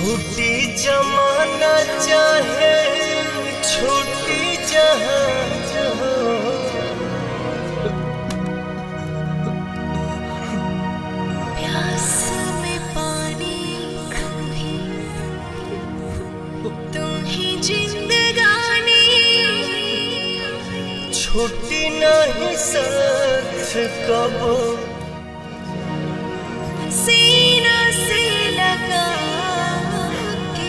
छूटी जमाना चाहे छूटी जहाज हो प्यास में पानी कभी तुम ही जिंदगानी छूटी नहीं साथ कबो सीना से लगा के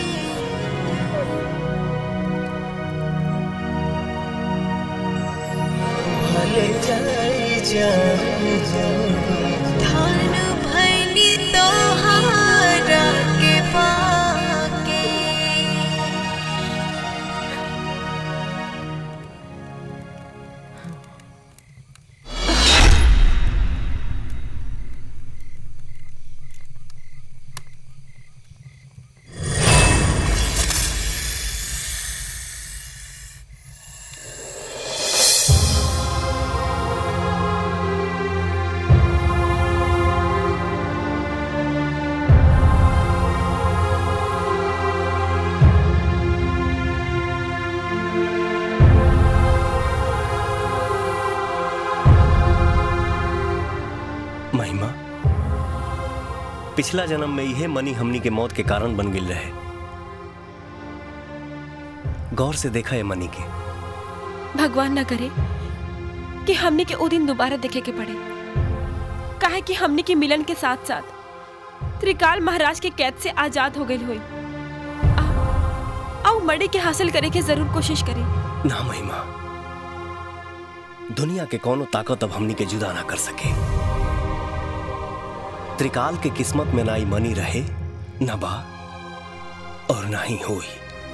भले जाई जान धान भैनी तोहारा के पाके महिमा पिछला जन्म में यह मनी हमनी के मौत के कारण बन गिल रहे गौर से देखा है मनी के भगवान न करे कि हमने के वो दिन दोबारा देखे के पड़े काहे कि हमने के मिलन के साथ साथ त्रिकाल महाराज के कैद से आजाद हो गई हुई आओ मड़े के हासिल करे के जरूर कोशिश करें ना महिमा दुनिया के कोनो ताकत अब हमनी के जुदा ना कर सके त्रिकाल के किस्मत में ना ही मनी रहे न बा और ना ही होई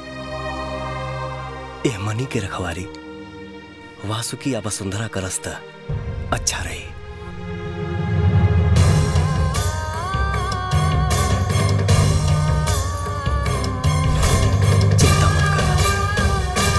ए मनी के रखवारी वासुकी या वसुंधरा का रास्ता अच्छा रही चिंता मत कर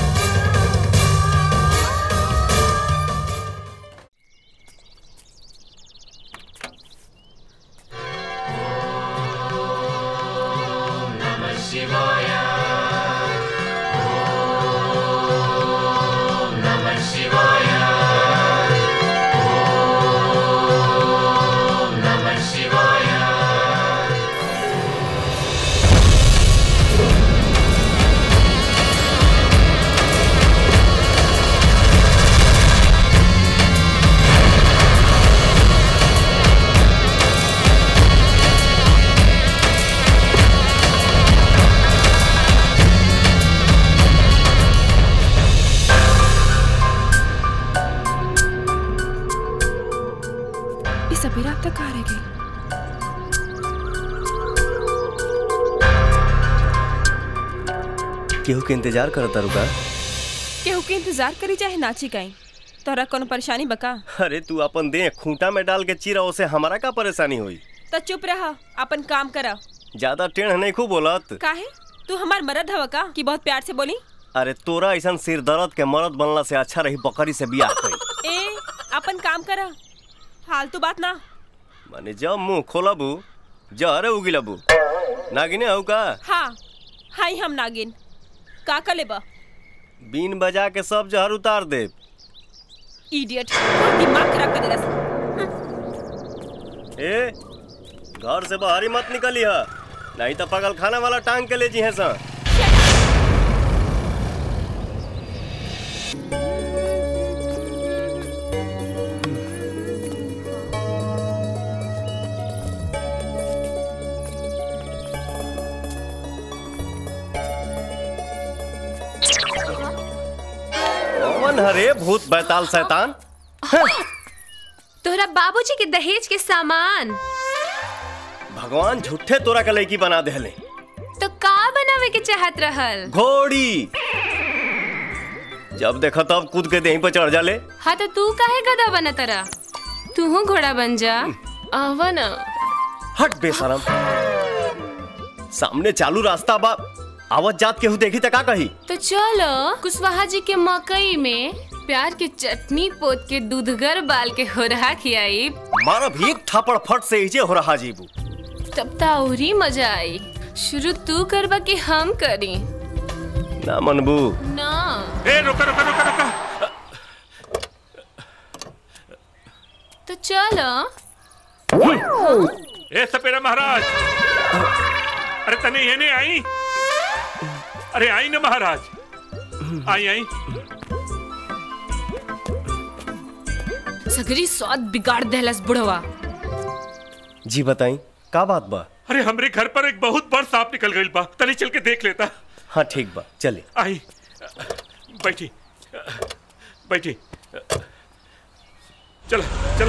इस सपेरा अब तक कहाँ रह गई केहू के इंतजार करता रुका केहू के इंतजार करी चाहे नाची गई तोरा कोनो परेशानी बका अरे तू अपन दे खूंटा में डाल के चीरा उसे हमारा का परेशानी हुई तो चुप रहा अपन काम करा ज्यादा टेढ़ नहीं खूब बोलत काहे तू हमार मरद हवा का कि बहुत प्यार से बोली अरे तोरा ऐसा सिर दर्द के मरद बनला से अच्छा रही बकरी से बियाह कई ए अपन काम करा फालतू बात ना माने जब मुंह खोलबू जहरे उगिलबू नागिने हऊ का हाँ हाई हम नागिन का का लेबा बीन बजा के सब जहर उतार दे इडियट दिमाग खराब कर देला ए घर से बाहर ही मत निकली है नहीं तो पगल खाना वाला टांग के ले जी है सा कौन हरे भूत बैताल शैतान तोहरा बाबूजी के दहेज के सामान भगवान झूठे तोरा के लड़की बना देले तो का बनावे के चाहत रहल घोड़ी जब देखा तब कूद के देही पे चढ़ जाले हाँ तो तू काहे गधा बना तरा तू घोड़ा बन जा आवा ना हट बेशरम सामने चालू रास्ता बा आवत जात केहू देखी त का कही तो चलो कुशवाहा जी के मकई में प्यार के चटनी पोत के दूधगर बाल के हो रहा खियाई मारा भी एक थापड़ फट से इजे हो रहा जीबू तब तो और ही मजा आई शुरू तू करबा कि हम करी ना मनबू ना ए रुका रुका रुका रुका तो चलो ए सपेरा महाराज अरे तने ये नहीं आई अरे आई ना महाराज आई आई सगरी स्वाद बिगाड़ देहलस बुढ़वा जी बताई का बात बा अरे हमरे घर पर एक बहुत बड़ सांप निकल गई बा तनी चल के देख लेता हाँ ठीक बा चले आई बैठी बैठी चला चला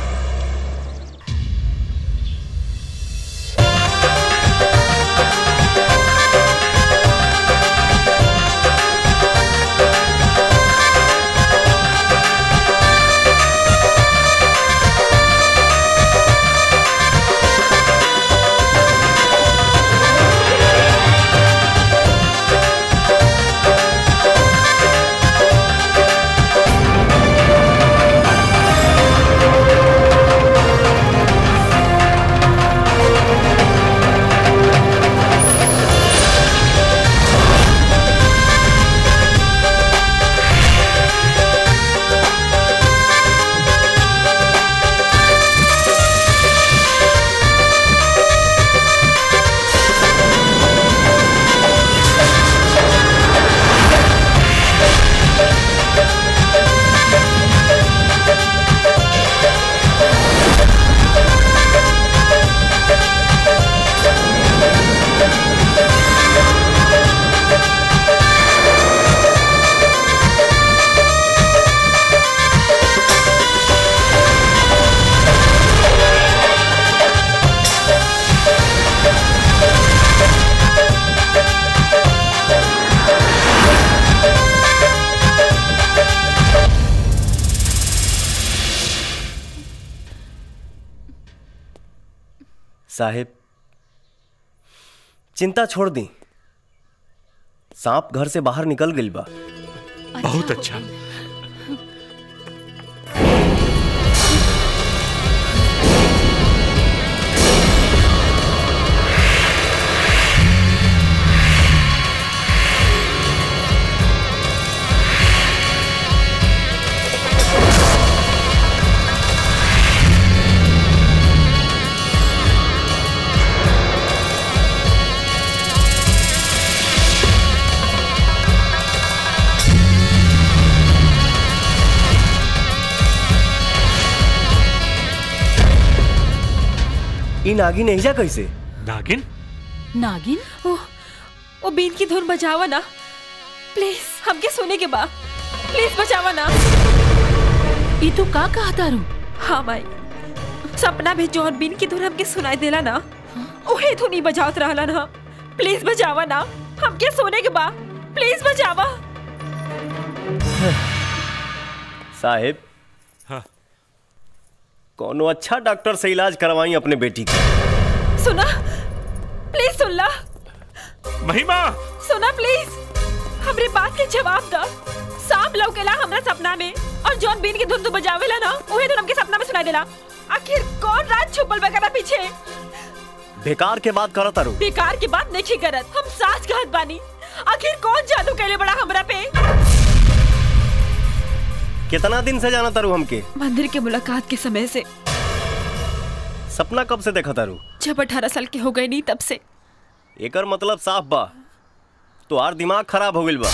साहेब चिंता छोड़ दी सांप घर से बाहर निकल गई बा बहुत अच्छा ई नागी नहीं जा कैसे नागिन नागिन ओ ओ बीन की धुन बजावा ना प्लीज हमके सोने के बा प्लीज बचावा ना ई तू का कहा तारू हाँ माई सपना में जौन बीन की धुन हमके सुनाई देला ना ओहे धुन ही बजावत रहला ना प्लीज बचावा ना हमके सोने के बा प्लीज बचावा साहेब हाँ। कोनो अच्छा डॉक्टर से इलाज करवाई अपने बेटी का सुना प्लीज सुन ला महिमा सुना प्लीज हमरे बात के जवाब दा सांप लौकेला हमरा सपना में और जॉन बीन की धुन तू बजावेला ना ओहे धुन हमके सपना में सुनाई देला आखिर कौन रात छुपल बकरा पीछे बेकार के बात करत तारू बेकार की बात नहीं करत हम साच कहत बानी आखिर कौन जादू कैले बड़ा हमरा पे कितना दिन से जाना तारू हमके मंदिर के मुलाकात के समय से सपना कब से देखा तारू जब अठारह साल के हो गए नहीं तब से एकर मतलब साफ बा तोहार दिमाग खराब हो गइल बा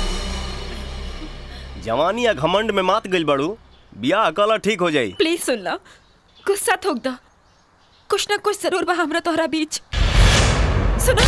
जवानी या घमंड में मात गइल बाड़ू बियाह कला ठीक हो जाई प्लीज सुन ला गुस्सा थोक दा कुछ ना कुछ जरूर बा हमरा तोहरा बीच सुना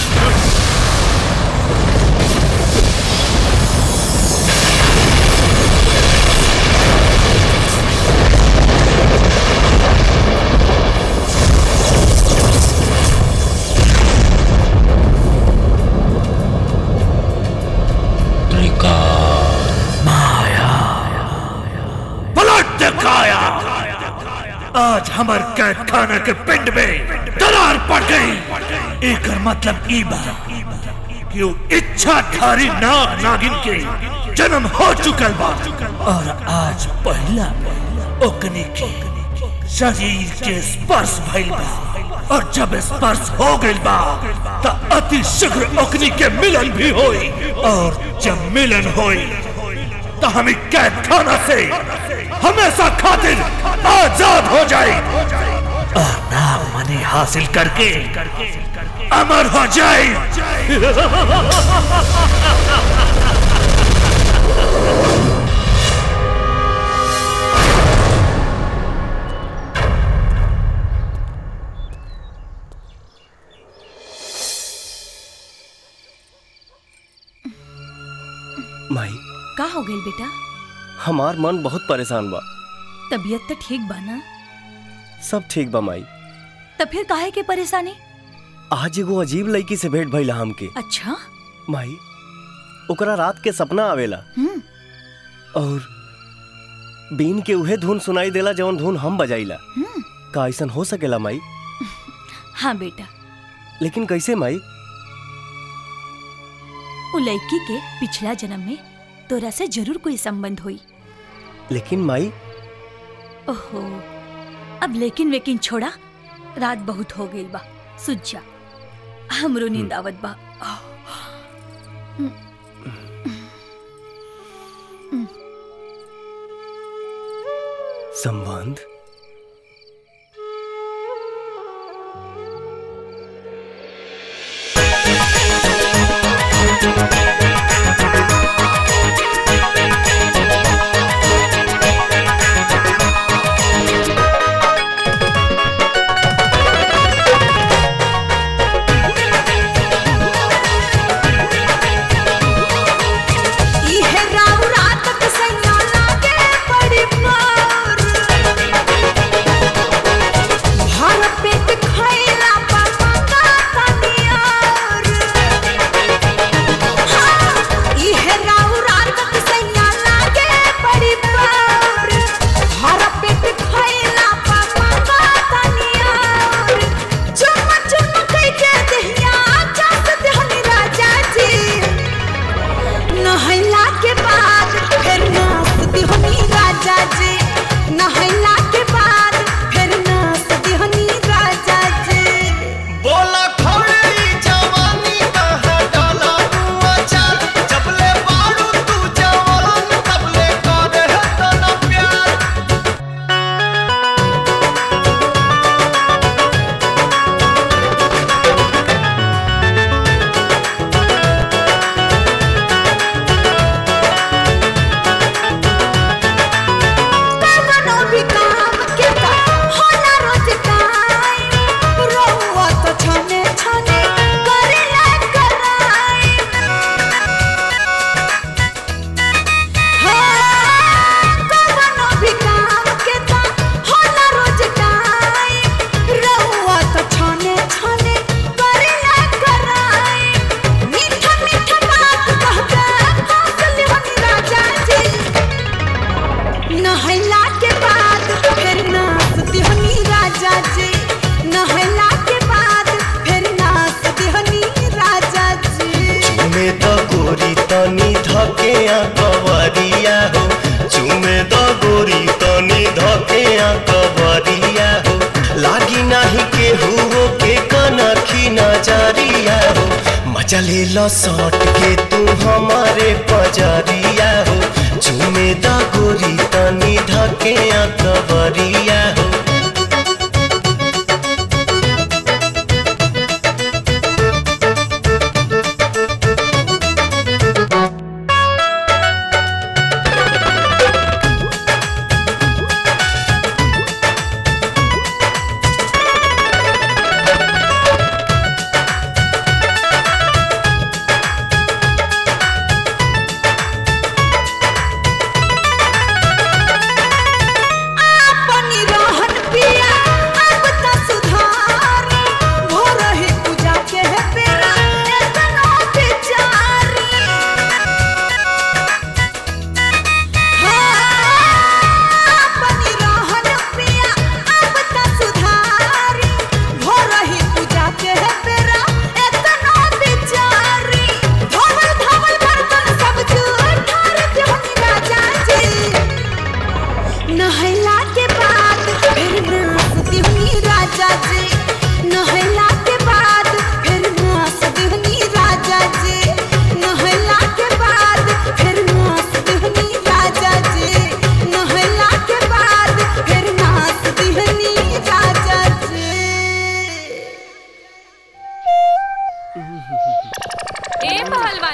पलट दिखाया आज हमर कैद खाना के पिंड में दरार पड़ गई एक मतलब ई बा कि वो इच्छाधारी नाग नागिन के जन्म हो चुकल बा और आज पहला ओकनी के शरीर के स्पर्श भइल बा और जब स्पर्श हो गइल बा त अति शीघ्र ओकनी के मिलन भी होई और जब मिलन होई तो हम कैद खाना से हमेशा खातिर आजाद हो जाए और नाम मनी हासिल करके अमर हो जाए माई का हो गई बेटा हमार मन बहुत परेशान बा तबीयत तो ठीक बा ना सब ठीक बा माई तब फिर काहे के परेशानी आज एगो अजीब लड़की से भेंट भइला हमके अच्छा माई ओकरा रात के सपना आवेला हम्म और बीन के उहे धुन सुनाई देला जवन धुन हम बजाइला हम्म का ऐसन हो सकेला माई हाँ बेटा लेकिन कैसे माई उ लड़की के पिछला जन्म में तोरा से जरूर कोई संबंध हुई लेकिन माई ओहो अब लेकिन वेकिन छोड़ा रात बहुत हो गई बा सुझ जा हमरो नींद आवत बा संबंध इहे राव रात के सैया लागे बड़ी मार भर पेट खैला पर मंगा तनियार हाँ, इहे राव रात के सैया लागे बड़ी मार भर पेट खैला पर मंगा तनियार चुम चुम कई के दहिया चास दहनी राजा जी नहैला के बाद फिर नाचती हनी राजा जी नहैला के बाद फिर नाचती हनी राजा जी बोला खौड़ी जवानी कहाँ डाला तू अचार जबले बारू तू जवान तबले करे है तना प्यार कवनो भी काम के का होला रोज टाइम रोवा तो छने छने करे ला कराई हाँ, कवनो भी काम के का होला रोज टाइम रोवा तो छने छने करे ला कराई मीठा मीठा बात कह के हंस ले राजा जी नहला के बाद फिर नाचती हनी राजा जी नहला के बाद फिर नाचती हनी राजा जी चुमे द गोरी तनी धके आ कवरिया हो चुमे द गोरी तनी धके आ कवरिया हो लागी नाही के हुओ के कनखी नजरिया हो मजा ले लो सट के तू हमारे पजरिया हो चुमे द गोरी तनी धके आ कवरिया हो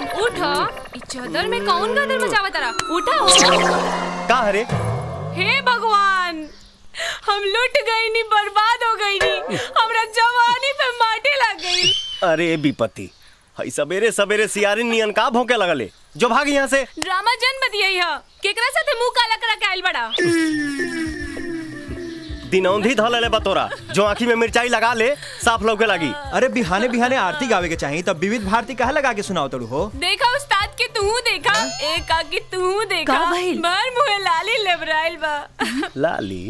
भगवान उठो ई चादर में कौन गदर मचावा तारा उठो का हरे हे भगवान हम लुट गई नी बर्बाद हो गई नी हमरा जवानी पे माटी लग गई अरे विपत्ति हई सवेरे सवेरे सियारी नियन का भौंके लगले जो भाग यहाँ से ड्रामा जन्म दिया यह केकरा साथे मुंह काला करा के आइल बड़ा दिनौंधी धल ले बतोरा जो आँखी में मिर्चाई लगा ले साफ लौके लगी अरे बिहाने बिहाने आरती गावे के चाहिए तब विविध भारती कहा लगा के सुनाओ तड़ू हो देखा उस्ताद के तू देखा एक का की तू देखा का भइल? बार मुहे लाली लेबराइल बा लाली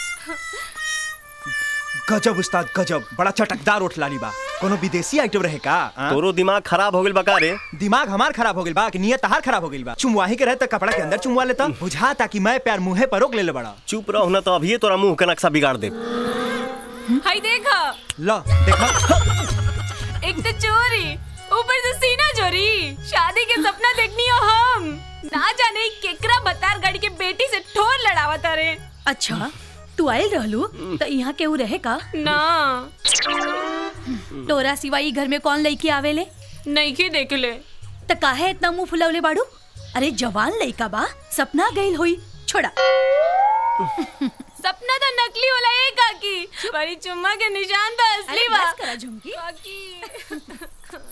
गजब उस्ताद गजब बड़ा चटकदार उठ लाली बा कोनो विदेशी आइटम रहे का आ? तोरो दिमाग खराब हो गइल बका रे दिमाग हमार खराब हो गइल बा कि नियत तहार खराब हो गइल बा चुमवाही के रहे त कपड़ा के अंदर चुमवा लेता बुझा ताकि मैं प्यार मुंहे पर रोक ले ले बड़ा चुप रहो ना तो अभी तोरा मुंह के नक्शा बिगाड़ दे हाय देखा ला देखा एक तो चोरी ऊपर से सीना चोरी शादी के सपना देखनी हो हम ना जाने केकरा बतार गाड़ी के बेटी से ठोर लड़ावा तारे अच्छा तू आयल रहलू तो यहाँ केहू रहे का ना तोरा सिवा ई घर में कौन लड़की आवेले नहीं के देख ले त काहे इतना मुंह फुलवले बाड़ू अरे जवान लड़का बा सपना गइल होई छोड़ा सपना तो नकली होला ए काकी बड़ी चुम्मा के निशान तो असली अरे बा बस करा झुमकी काकी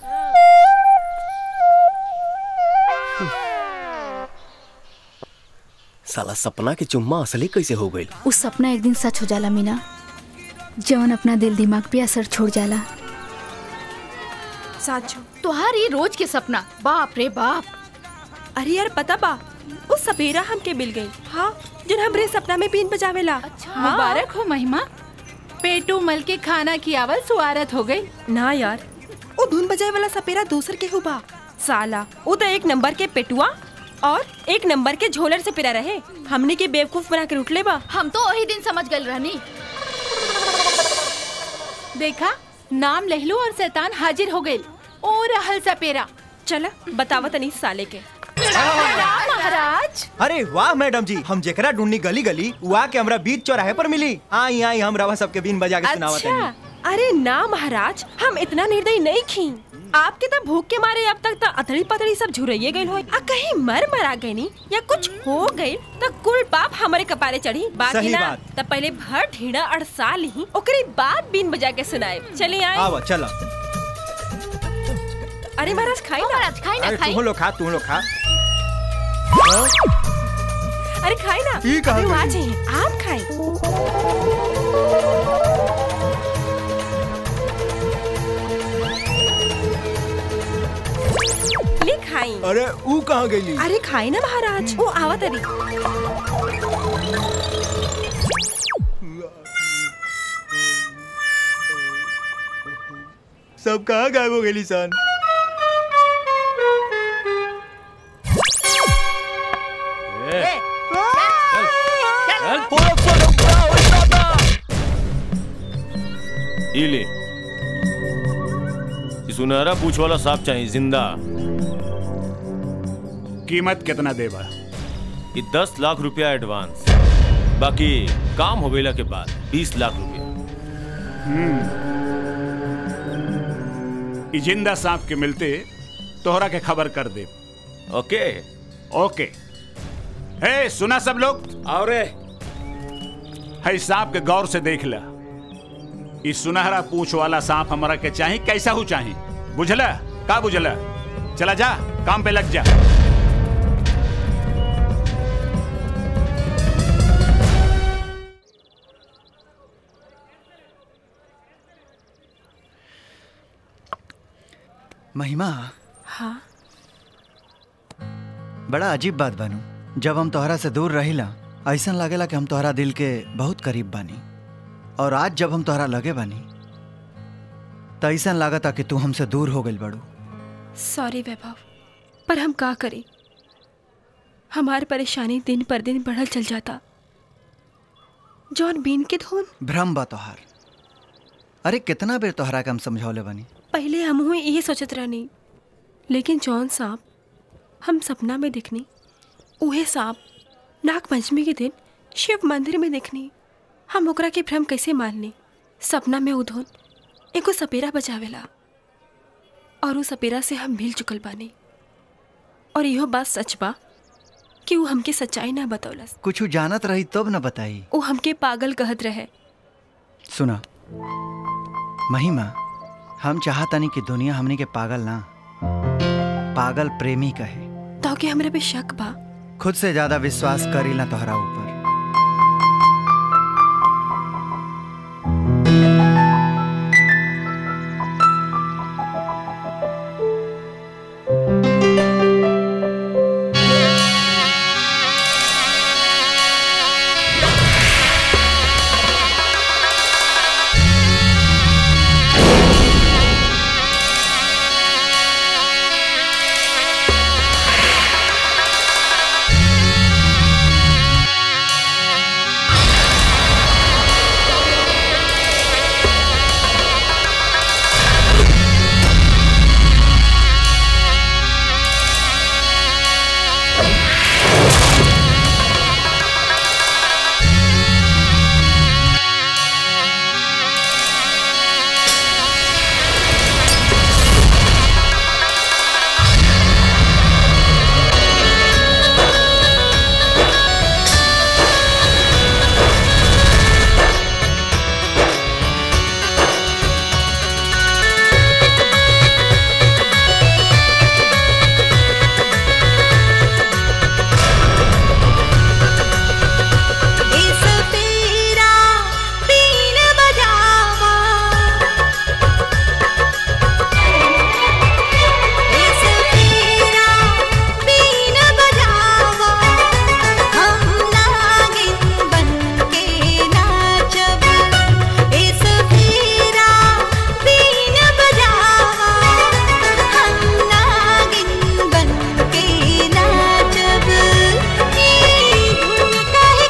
साला सपना के चुम्मा असली कैसे हो गइल उस सपना एक दिन सच हो जाला मीना जवन अपना दिल दिमाग पे असर छोड़ जाला साचो तोहार ये रोज के सपना बाप रे बाप अरे यार पता बा उस सपेरा हमके मिल गई हाँ जो हमरे सपना में बीन बजावेला अच्छा मुबारक हो महिमा पेटू मल के खाना की आवल सुआरत हो गई ना यार वो धुन बजाए वाला सपेरा दूसर के हुबा साला वो तो एक नंबर के पेटुआ और एक नंबर के झोलर से पिरा रहे हमने के बेवकूफ बना कर उठले बा हम तो वही दिन समझ गए रहनी देखा नाम लहलू और शैतान हाजिर हो गए ओ रहल सपेरा चला बतावा तनी साले के महाराज अरे वाह मैडम जी हम जेकरा ढूंढनी गली गली वहाँ के हमरा बीच चौराहे पर मिली आई आई हम रवा सबके बीन बजा के सुनावत अच्छा हनी अरे ना महाराज हम इतना निर्दयी नहीं खी आपके तो भूख के मारे अब तक तो अतड़ी पतड़ी सब झुरइये गइल होई आ कहीं मर मरा गई नी या कुछ हो गई तो कुल पाप हमारे कपारे चढ़ी बाकी सही ना बात। तो पहले भर ढीड़ा अड़सा ली ओकरे बाद बीन बजा के सुनाए चले आए आवा चला अरे महाराज खाई ना महाराज खाई ना अरे खाई तुम लोग खा तुम लोग खा अरे खाई ना ई कहाँ अरे वो आ गई? जाइए आप खाए ले खाई अरे ऊ कहाँ गई अरे खाई ना महाराज वो आवा तरी सब कहाँ गायब हो गई सन ये ले ये सुनहरा पूछ वाला सांप चाहिए जिंदा कीमत कितना देबा ये दस लाख रुपया एडवांस बाकी काम हो गईला के बाद बीस लाख रुपया ई जिंदा सांप के मिलते तोहरा के खबर कर दे ओके ओके हे सुना सब लोग और है सांप के गौर से देख ला ई सुनहरा पूछ वाला सांप हमरा के चाही कैसा हो चाही बुझला का बुझला चला जा काम पे लग जा महिमा हाँ बड़ा अजीब बात बानू जब हम तोहरा से दूर रहिला ऐसा लागेला कि हम तोहरा दिल के बहुत करीब बानी और आज जब हम तोहरा लगे बानी तो ऐसा लागता कि तू हमसे दूर हो गई बड़ू सॉरी वैभव पर हम का करें हमारी परेशानी दिन पर दिन बढ़ल चल जाता जॉन बीन के धुन भ्रम बा तोहार अरे कितना बेर तोहरा के हम समझौले बानी पहले हम हुए यही सोचत रहनी लेकिन जॉन साहब हम सपना में दिखनी उहे सांप नाग पंचमी के दिन शिव मंदिर में देखनी हम ओकरा के भ्रम कैसे माननी सपना में उधोन एगो सपेरा बचावेला और उ सपेरा से हम मिल चुकल बानी और इहो बात सच बा कि वो हमके सच्चाई ना बतौलस कुछ जानत रही तब न बताई वो हमके पागल कहत रहे सुना महिमा हम चाहतनी कि दुनिया हमनी के पागल ना पागल प्रेमी कहे तो के हमरा पे शक बा खुद से ज्यादा विश्वास करी ना तोहरा ऊपर इस पीरा बीन बजावा इस पीरा बीन बजावा हम नागिन बनके नाचब इस पीरा बीन बजावा हम नागिन बनके नाचब ई धुन कह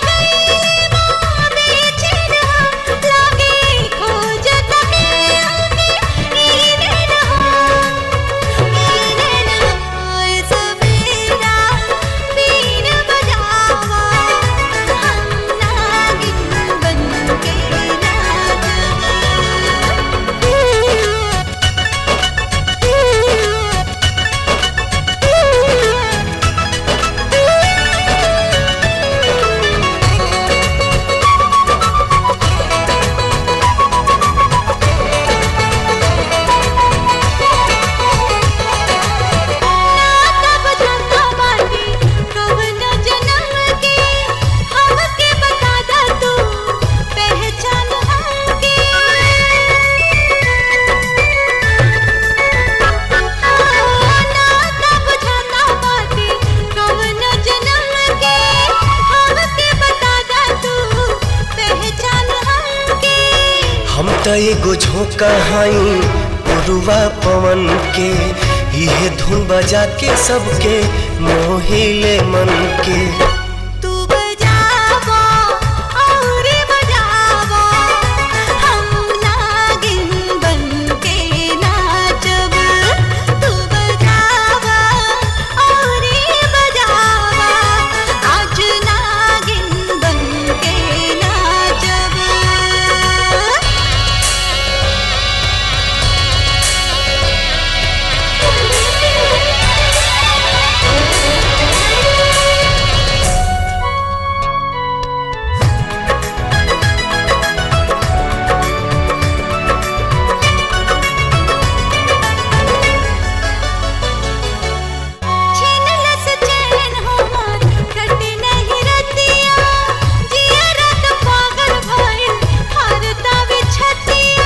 हम त एगो झोंका हई उरुआ पवन के इहे धुन बजा के सबके मोहिले मन के तू बजावा और बजावा हम नागिन बनके नाचब तू बजावा और बजावा आज नागिन बनके नाचब छीनलस चैन हमार कटे नहीं रतिया जिया रात पागल भइल हरता बिछतिया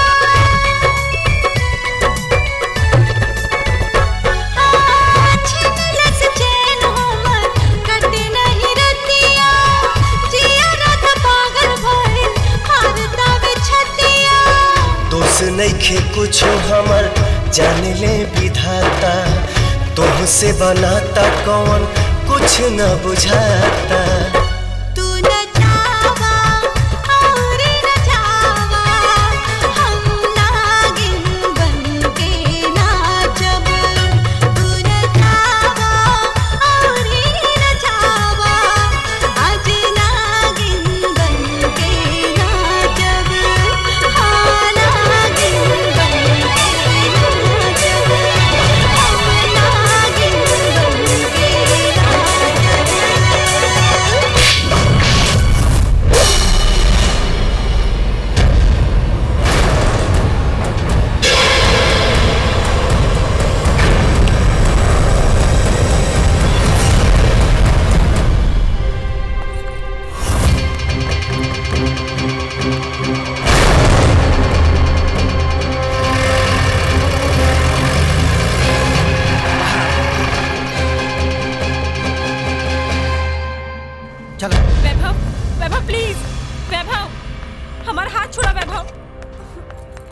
छीनलस चैन हमार कटे नहीं रतिया जिया रात पागल भइल हरता बिछतिया दोष नइखे कुछो हमर जान ले विधाता तोह से बनाता कौन कुछ न बुझाता तू न जावा और न जावा हम नागिन बनके नाचब तू न जावा और न जावा आज नागिन बनके नाचब हाँ नागिन बनके नाचब हम नागिन बनके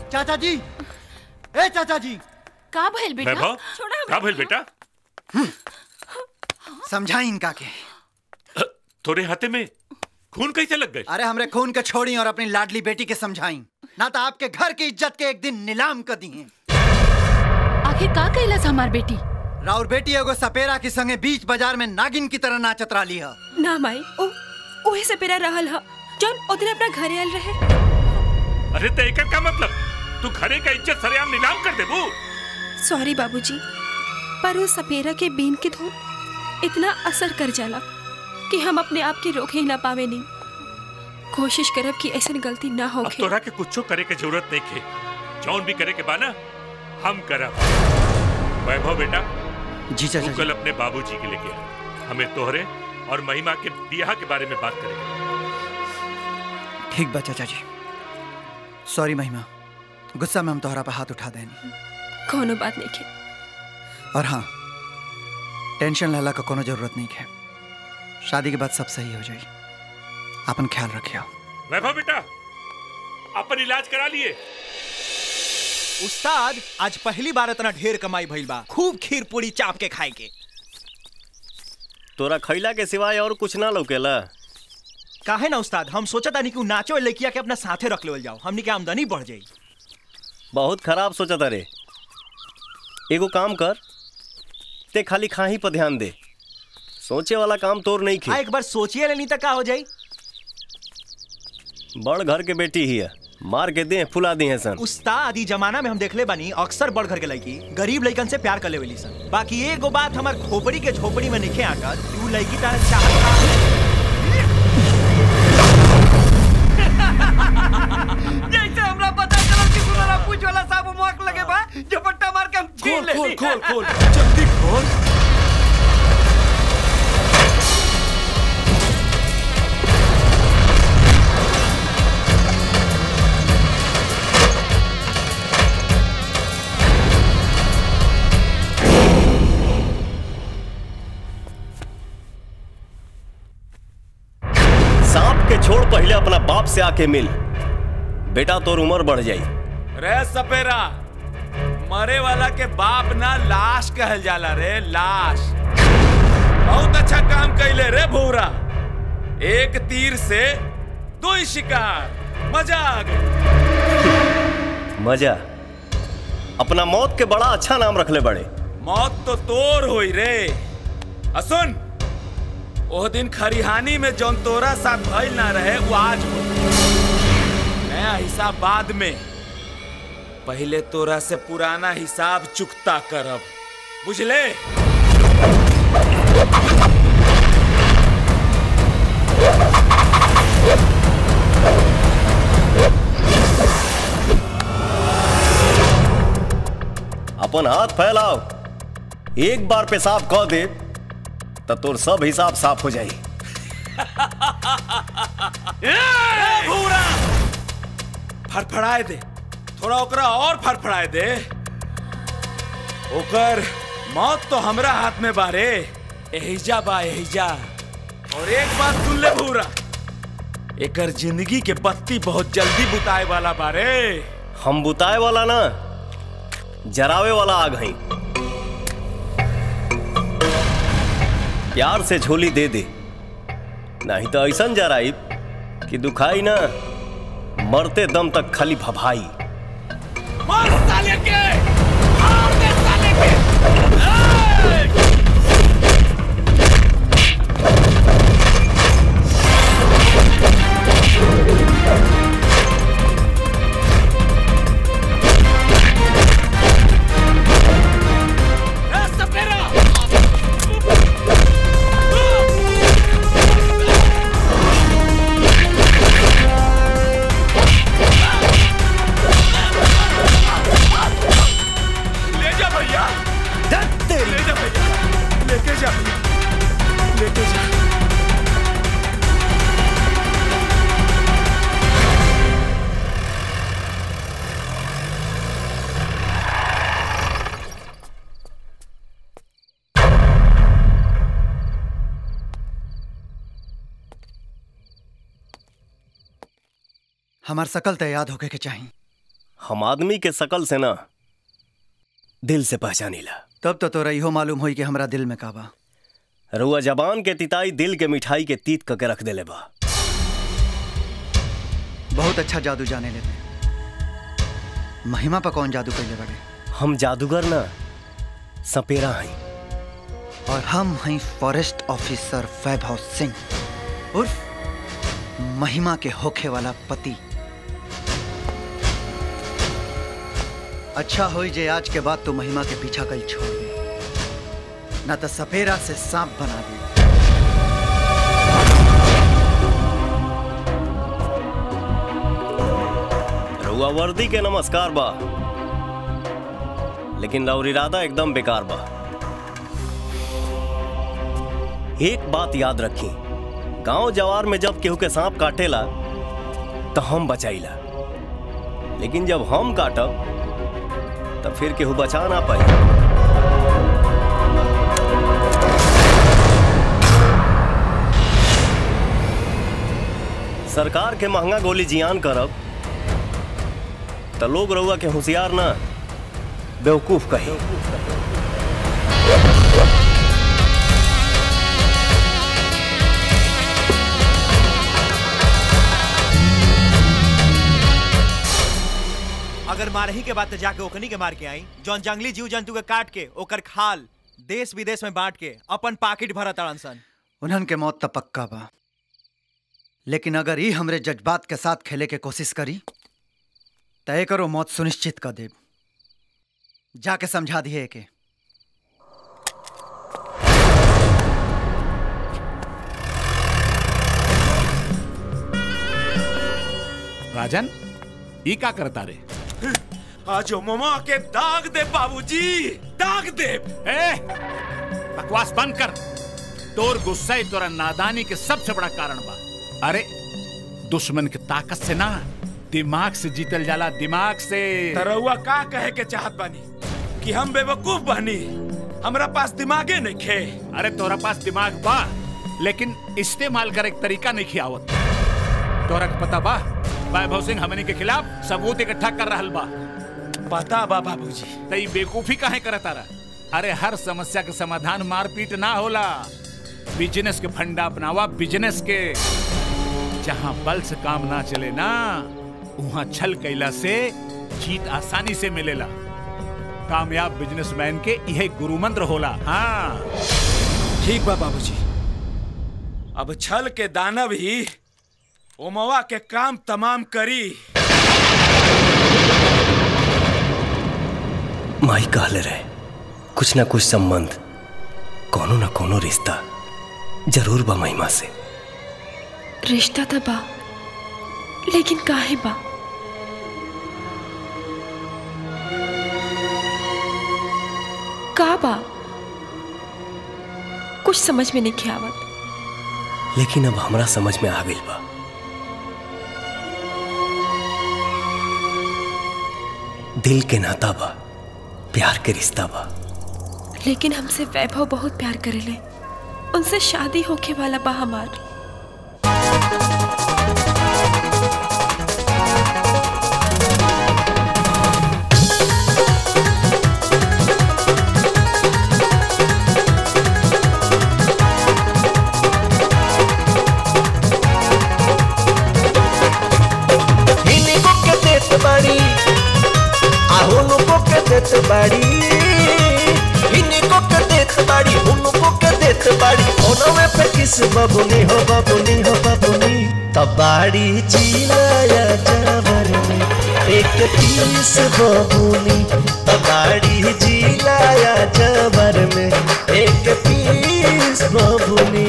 चाचा जी ए चाचा जी का भइल बेटा वैभव का भइल बेटा समझाई इनका के तोरे हाथे में खून कैसे लग गए अरे हमरे खून के छोड़ी और अपनी लाडली बेटी के समझाई ना तो आपके घर की इज्जत के एक दिन नीलाम कर दी आखिर का कैलस हमार बेटी राउर बेटी एगो सपेरा के संगे बीच बाजार में नागिन की तरह नाचत रही है ना माई ओ ओहे से पेरा रहल ह जौन ओदने अपना घरे आयल रहे अरे तो एकर का मतलब तू घरे का इज्जत सरेआम नीलाम कर देबू सॉरी बाबूजी पर उस सपेरा के बीन के धुन इतना असर कर जाला कि हम अपने आप के रोक ही ना पावे नहीं कोशिश करब कि ऐसी गलती ना हो अब तोरा के कुछो करे के जरूरत नहीं खे जौन भी करे के बाना हम करब वैभव बेटा जी चाचा तू कल अपने बाबूजी के लेके आ हमें तोहरे और महिमा के बियाह के बारे में बात करेंगे ठीक बा चाचा जी सॉरी महिमा गुस्सा में हम तोहरा पे हाथ उठा देनी कोनो बात नहीं के और हाँ टेंशन लेला का कोनो जरूरत नहीं है शादी के बाद सब सही हो जाई अपन ख्याल रखियो वैभव बेटा अपन इलाज करा लिए उस्ताद आज पहली बार इतना ढेर कमाई भइल बा खूब खीर पूरी चाप के खाए के तोरा खैला के सिवाय और कुछ ना लौकेला काहे ना उस्ताद हम सोचा था कि उ नाचो लड़किया के अपना साथे रख लेवल जाओ हमनी के आमदनी बढ़ जाई बहुत खराब सोचा तारे एगो काम कर ते खाली खाही पर ध्यान दे सोचे वाला काम तोर नहीं आ खे एक बार सोचिए लेनी तक का हो जाई बड़ घर के बेटी ही है मार के दे फुला दी है सन उस्ताद ई जमाना में हम देखले बानी अक्सर बड़ घर के लड़की गरीब लड़कन से प्यार कर लेवली सन बाकी एगो बात हमार खोपड़ी के झोपड़ी में निखे आकर कि उ लड़की तारा चाहत जैसे हमरा पता चला कि गुलारा पूछ वाला साहब मुआक लगे बा झपट्टा मार के हम छीन ले खोल खोल खोल जल्दी खोल सांप के छोड़ पहले अपना बाप से आके मिल बेटा तोर उम्र बढ़ जाई रे सपेरा मरे वाला के बाप ना लाश कहल जाला रे लाश बहुत अच्छा काम कैले रे भूरा एक तीर से दो ही शिकार मजा आ गई मजा अपना मौत के बड़ा अच्छा नाम रखले बड़े मौत तो तोर होई रे असुन ओह दिन खरिहानी में जौन तोरा साथ भइल ना रहे वो आज हो नया हिसाब बाद में पहले तोरा से पुराना हिसाब चुकता करब बुझले अपन हाथ फैलाओ एक बार पेशाब कह दे तो तोर सब हिसाब साफ हो जाई ए, भूरा फड़फड़ाए दे थोड़ा ओकरा और फड़फड़ाए दे ओकर मौत तो हमरा हाथ में बारे एहिजा बा एहिजा और एक बात सुन ले भूरा एकर जिंदगी के बत्ती बहुत जल्दी बुताए वाला बारे हम बुताए वाला ना जरावे वाला आग हई प्यार से झोली दे दे नहीं तो ऐसा जराई कि दुखाई ना मरते दम तक खाली भभाई मार साले के मार दे साले के ए! ए, सपेरा! ले जा भैया ले जा भैया लेके जा लेके जा हमार सकल तो याद होके के चाहिए हम आदमी के शकल से ना दिल से पहचानीला तब तो तोरा इहो मालूम होई कि हमरा दिल में का बा रुआ जबान के तिताई दिल के मिठाई के तीत करके रख देले बा बहुत अच्छा जादू जाने लेते महिमा पर कौन जादू कैले बड़े हम जादूगर ना सपेरा हई और हम हैं फॉरेस्ट ऑफिसर वैभव सिंह उर्फ महिमा के होखे वाला पति अच्छा होई जे आज के बाद तू महिमा के पीछा कल छोड़ दे ना तो सपेरा से सांप बना दे रुआ वर्दी के नमस्कार बा लेकिन रउर इरादा एकदम बेकार बा एक बात याद रखी गांव जवार में जब केहू के सांप काटेला तो हम बचाईला लेकिन जब हम काटब तब फिर केहू बचा ना पाई सरकार के महंगा गोली जियान करब तो लोग रउआ के होशियार ना बेवकूफ कही अगर मारही के बाद तो जाके ओकनी के मार के आई जौन जंगली जीव जंतु के काट के ओकर खाल देश विदेश में बांट के अपन पाकिट भरत ताड़न सन उन्हन के मौत तो पक्का बा लेकिन अगर ई हमरे जज्बात के साथ खेले के कोशिश करी तय करो मौत सुनिश्चित कर देब जाके समझा दिए के राजन ई का करता रे आज ममा के दाग दे बाबूजी दाग दे ए बकवास बंद कर तोर गुस्सा ही तोरा नादानी के सबसे बड़ा कारण बा अरे दुश्मन की ताकत से ना दिमाग से जीतल जाला दिमाग से तरौआ का कहे के चाहत बानी कि हम बेवकूफ बानी हमरा पास दिमागे नहीं खे अरे तोरा पास दिमाग बा लेकिन इस्तेमाल करे के तरीका नहीं खियावत तोरा के पता बा वैभव सिंह हमनी के खिलाफ सबूत इकट्ठा कर रहल बा पता बा बाबूजी तई बेकूफी काहे करत तारा अरे हर समस्या के समाधान मारपीट ना होला बिजनेस के फंडा अपनावा बिजनेस के जहाँ बल से काम ना चले ना वहाँ छल कैला से जीत आसानी से मिलेला कामयाब बिजनेसमैन के यह गुरु मंत्र होला हाँ ठीक बा बाबूजी अब छल के दानव ही ओमवा के काम तमाम करी माई कहले रहे कुछ ना कुछ संबंध कोनो ना कोनो रिश्ता जरूर बा महिमा से रिश्ता तो बा लेकिन काहे बा का बा कुछ समझ में नहीं आवत लेकिन अब हमरा समझ में आ गइल बा दिल के नाता बा प्यार के रिश्ता बा लेकिन हमसे वैभव बहुत प्यार करेले उनसे शादी होके वाला बा हमार हिनिको के देत बाड़ी आहुनुको के देत बाड़ी हिनिको के देत बाड़ी हुनुको के देत बाड़ी ओनवे पे किस बबुनी हो बबुनी हो बबुनी तबाड़ी चिलाया जावर में एक पीस बबुनी तबाड़ी चिलाया जावर में एक पीस बबुनी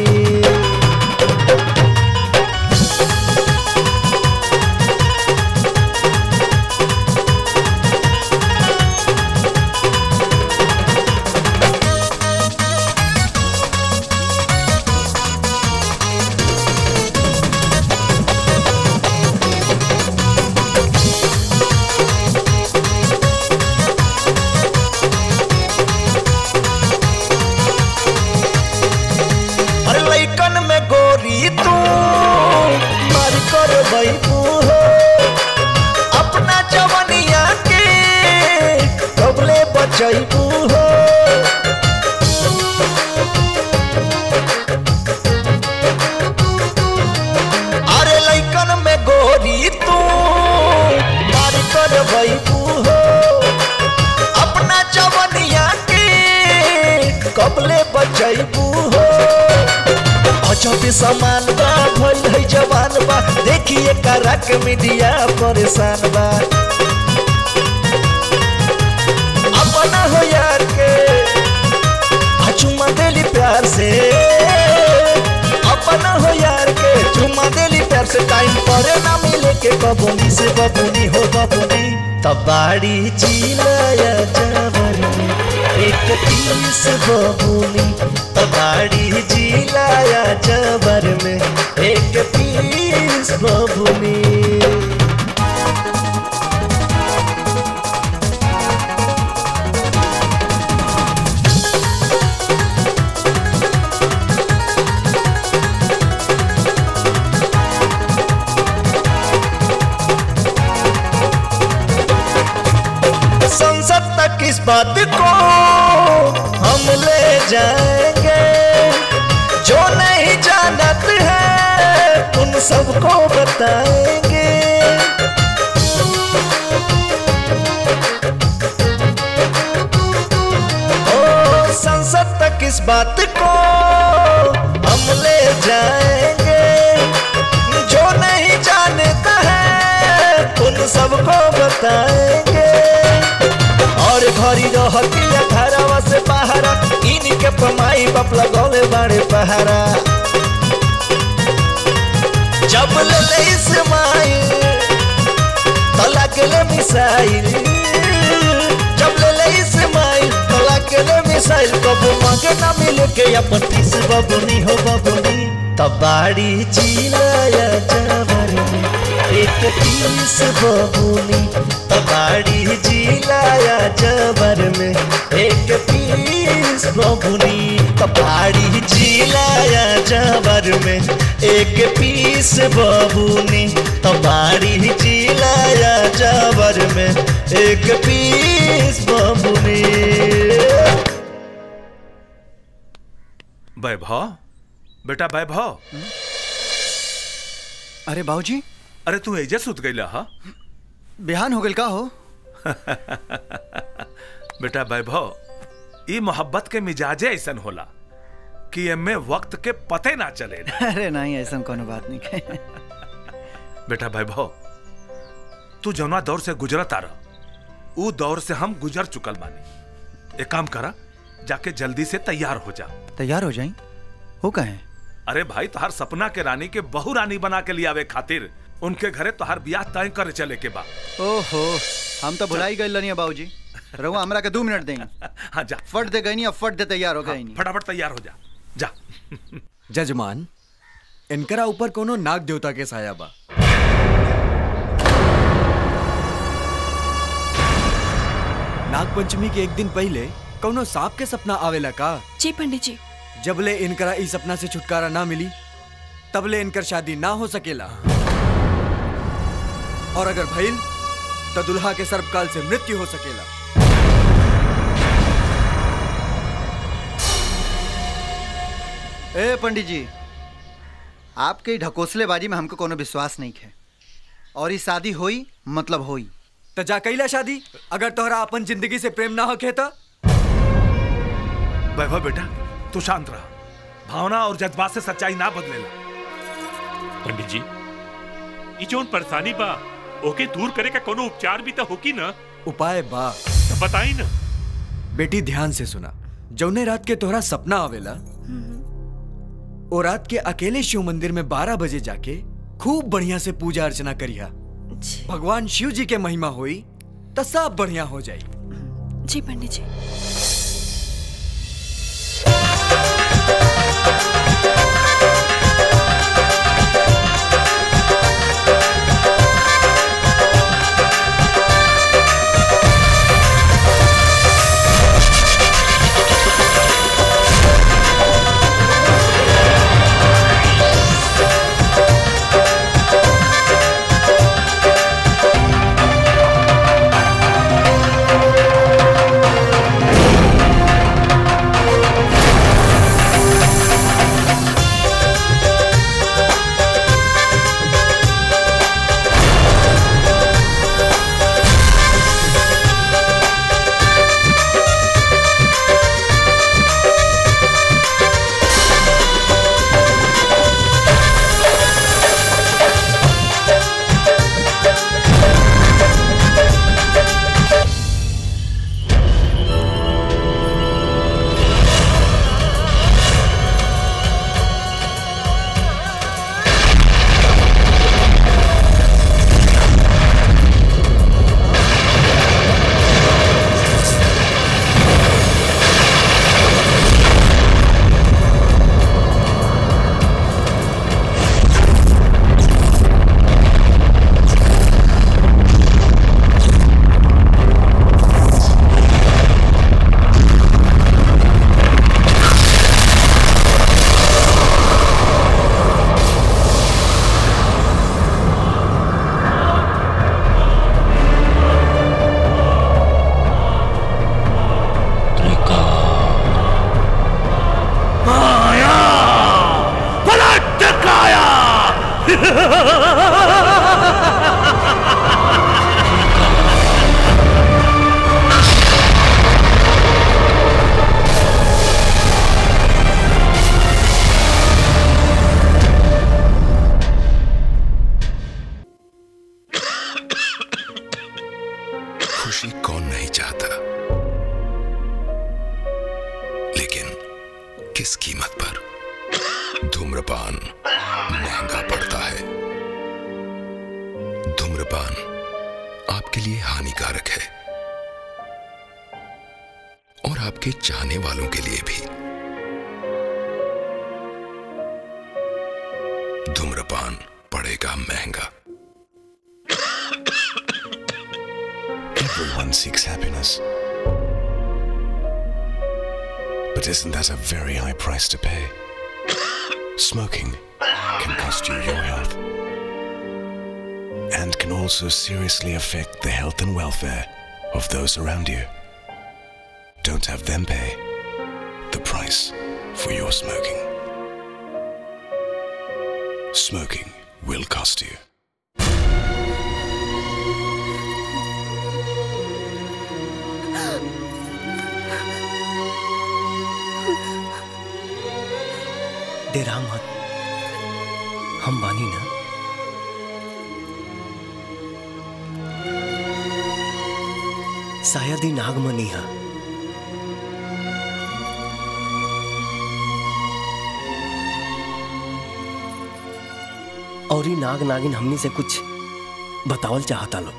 बचैबू हो अरे लैकन में गोरी तू मार कर बैबू हो अपना जवनिया के कबले बचैबू हो अजब समान बा भइल है जवान बा देखिए करक मीडिया परेशान बा अपना हो यार के आ चुम्मा देली प्यार से अपना हो यार के चुम्मा देली प्यार से टाइम पर ना मिले के बबुनी से बबुनी हो बबुनी तबाड़ी चिलाया जबर में एक तीस बबुनी तबाड़ी चिलाया जबर में एक पीस बबुनी संसद तक इस बात को हम ले जाएंगे जो नहीं जानत है उन सबको बताएंगे ओ संसद तक इस बात को हम ले जाएंगे जो नहीं जानता है उन सबको बताएंगे और घरी रहतिया घरवा से पहारा इनके पमाई बाप लगौले बाड़े पहारा जब ले ले इस्माइल तो लगले मिसाइल जब ले ले इस्माइल तो लगले मिसाइल कबू मांगे ना मिले के अपन तीस बबुनी हो बबुनी तबाड़ी चिलाया जबर में एक तीस बबुनी तबाड़ी जिलाया जबर में एक पीस बबुनी तबाड़ी जिलाया जबर में एक पीस बबुनी तबाड़ी जिलाया जबर में एक पीस बबुनी वैभव बेटा वैभव अरे बाबूजी अरे तू एजे सुत गईला हा बिहान हो गइल का हो बेटा वैभव ई मोहब्बत के मिजाजे ऐसन होला कि एमे वक्त के पते ना चले अरे नहीं ऐसा कोनो बात नहीं है बेटा वैभव तू जौना दौर से गुजरत आ रहा ऊ दौर से हम गुजर चुकल बानी एक काम करा जाके जल्दी से तैयार हो जा तैयार हो जाई हो कहे अरे भाई तोहार सपना के रानी के बहु रानी बना के लियावे खातिर उनके घरे तोहार ब्याह तय करे चले के बा ओहो हम तो भुलाई गए लनिया बाबूजी रहुआ हमरा के दो मिनट दें हाँ जा फट दे गई नहीं अब फट दे तैयार हो गई नहीं फटाफट तैयार हो जा जा जजमान इनकरा ऊपर कोनो नाग देवता के साया बा नाग पंचमी के एक दिन पहले कोनो सांप के सपना आवेला का जी पंडित जी जबले इनकरा इस सपना से छुटकारा ना मिली तबले इनकर शादी ना हो सकेला और अगर भइल तो दुल्हा के सर्पकाल से मृत्यु हो सकेला ए पंडित जी आपके ढकोसलेबाजी में हमको कोनो विश्वास नहीं है और ये शादी होई मतलब होई तो जा कैला शादी अगर तोहरा अपन जिंदगी से प्रेम ना होके तो वैभव बेटा तू शांत रहा भावना और जज्बात से सच्चाई ना बदलेला पंडित जी ई जोन परेशानी बा ओके दूर करे का कोनो उपचार भी तो होकी ना उपाय बा तो बताई ना बेटी ध्यान से सुना जौने रात के तोहरा सपना आवेला ओ रात के अकेले शिव मंदिर में बारह बजे जाके खूब बढ़िया से पूजा अर्चना करिया भगवान शिव जी के महिमा होई तो सब बढ़िया हो जाई जी पंडित जी Thank खुशी कौन नहीं चाहता लेकिन किस कीमत पर धूम्रपान महंगा पड़ता है धूम्रपान आपके लिए हानिकारक है और आपके चाहने वालों के लिए भी धूम्रपान पड़ेगा महंगा Everyone seeks happiness. But isn't that a very high price to pay? Smoking can cost you your health and can also seriously affect the health and welfare of those around you. Don't have them pay the price for your smoking. Smoking will cost you. डेरा मत हम बानी ना शायद ही नागमनी है और ही नाग नागिन हमनी से कुछ बतावल चाहता लो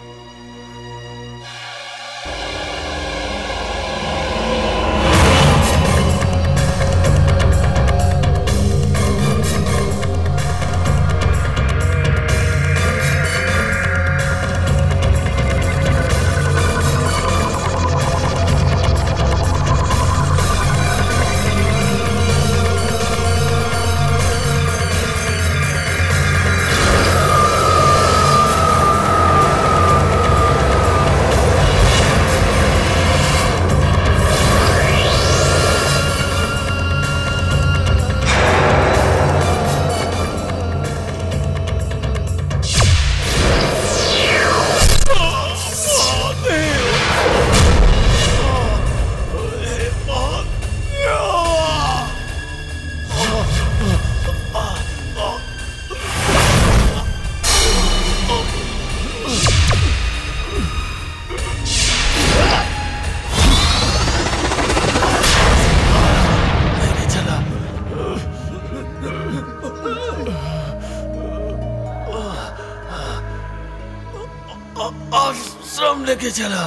आश्रम लेके चला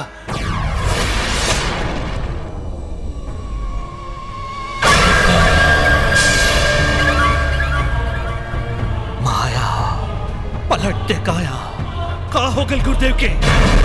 माया पलट टेकाया का हो गल गुरुदेव के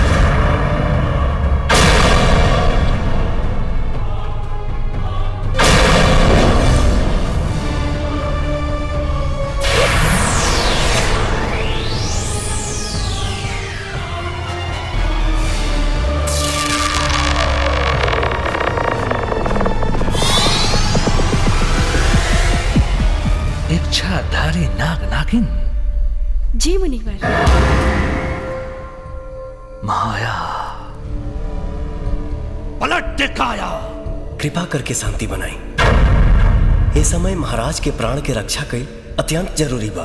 इच्छाधारी नाग नागिन जी मुनिवर माया पलट टेकाया कृपा करके शांति बनाई ये समय महाराज के प्राण के रक्षा कई अत्यंत जरूरी बा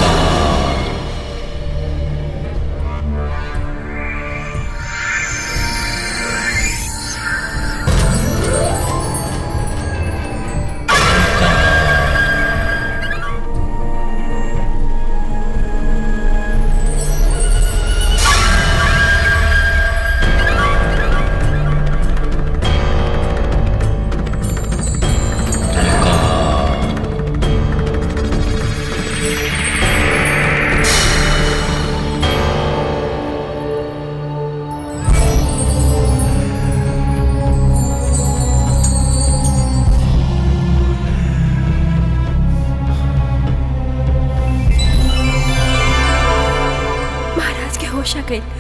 महाराज के होश आ गई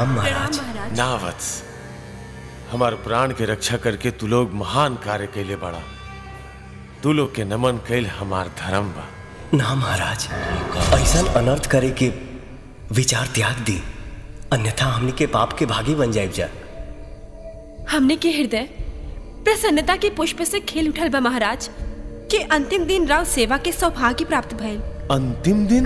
प्रणाम महाराज ना वत्स हमार प्राण के रक्षा करके तू लोग महान कार्य कैले बड़ा तू लोग के नमन कैल हमार धर्म बा ना महाराज ऐसा अनर्थ करे के विचार त्याग दी अन्यथा हमने के पाप के भागी बन जाए जा हमने के हृदय प्रसन्नता के पुष्प से खेल उठल बा महाराज के अंतिम दिन राव सेवा के सौभाग्य प्राप्त भइल अंतिम दिन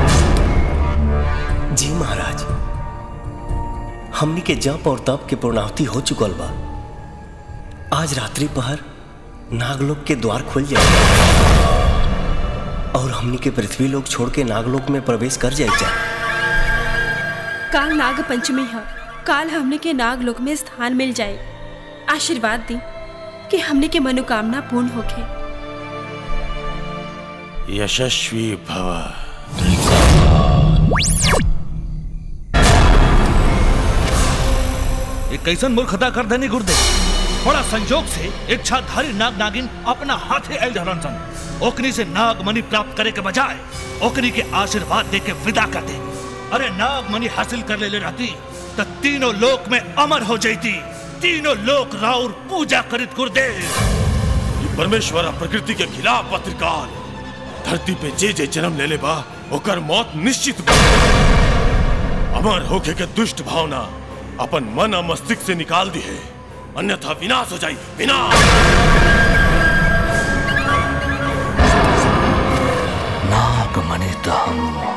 जी महाराज हमनी के जप और तप के पूर्णाहुति हो चुकल बा आज रात्रि पहर नागलोक के द्वार खुल जाए और हमनी के पृथ्वी लोक छोड़ के नागलोक में प्रवेश कर जाए जा काल नाग पंचमी है काल हमने के नागलोक में स्थान मिल जाए आशीर्वाद दी कि हमने के मनोकामना पूर्ण होके यशस्वी भव ये कैसन मूर्खता कर देनी गुर्दे बड़ा संजोग से इच्छाधारी नाग नागिन अपना हाथे एल धरन सन ओकनी से नाग मणि प्राप्त करे के बजाय ओकनी के आशीर्वाद दे के विदा कर दे अरे नाग मणि हासिल कर ले, ले रहती तो तीनों लोक में अमर हो जाती तीनों लोक राउर पूजा करित गुरुदेव ये परमेश्वर और प्रकृति के खिलाफ पत्रिकाल धरती पे जे जे जन्म ले ले बा ओकर मौत निश्चित बा अमर होके के दुष्ट भावना अपन मन और मस्तिष्क से निकाल दी है अन्यथा विनाश हो जाए विनाश नागमणि दहम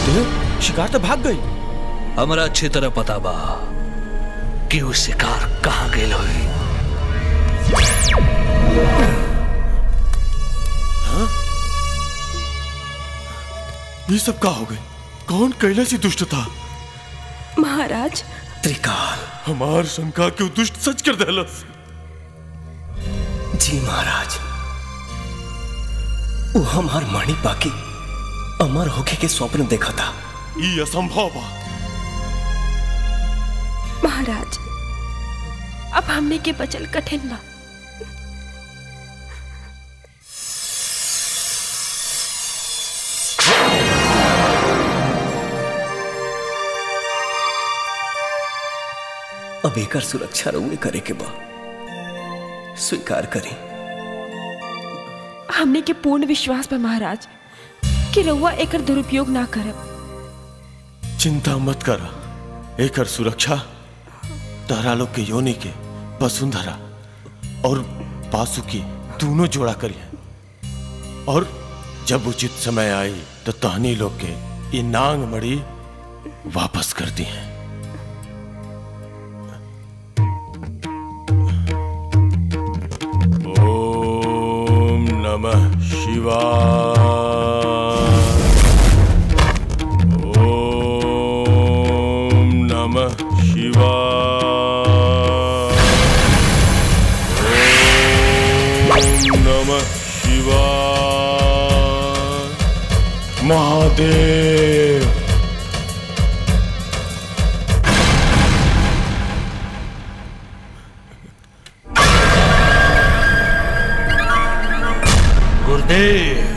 गुरुदेव शिकार तो भाग गई हमरा अच्छी तरह पता बा कि वो शिकार कहाँ गेल होई हाँ? ये सब का हो गए कौन कैला सी दुष्ट था महाराज त्रिकाल हमार शंका क्यों दुष्ट सच कर देलस जी महाराज वो हमार मणि पाकी अमर होके के स्वप्न देखा था ये असंभव बा महाराज अब हमने के बचल कठिन बा अब एकर सुरक्षा रउए करे के बा स्वीकार करी हमने के पूर्ण विश्वास बा महाराज कि रउआ एकर दुरुपयोग ना करब चिंता मत कर एकर सुरक्षा तारा लोग के योनि के वसुंधरा और पासु की दोनों जोड़ा करिए और जब उचित समय आई तो तहनी लोग के ये नांग मड़ी वापस कर दी हैं ओम नमः शिवाय ओम नमः शिवाय ओम नमः शिवाय महादेव गुरुदेव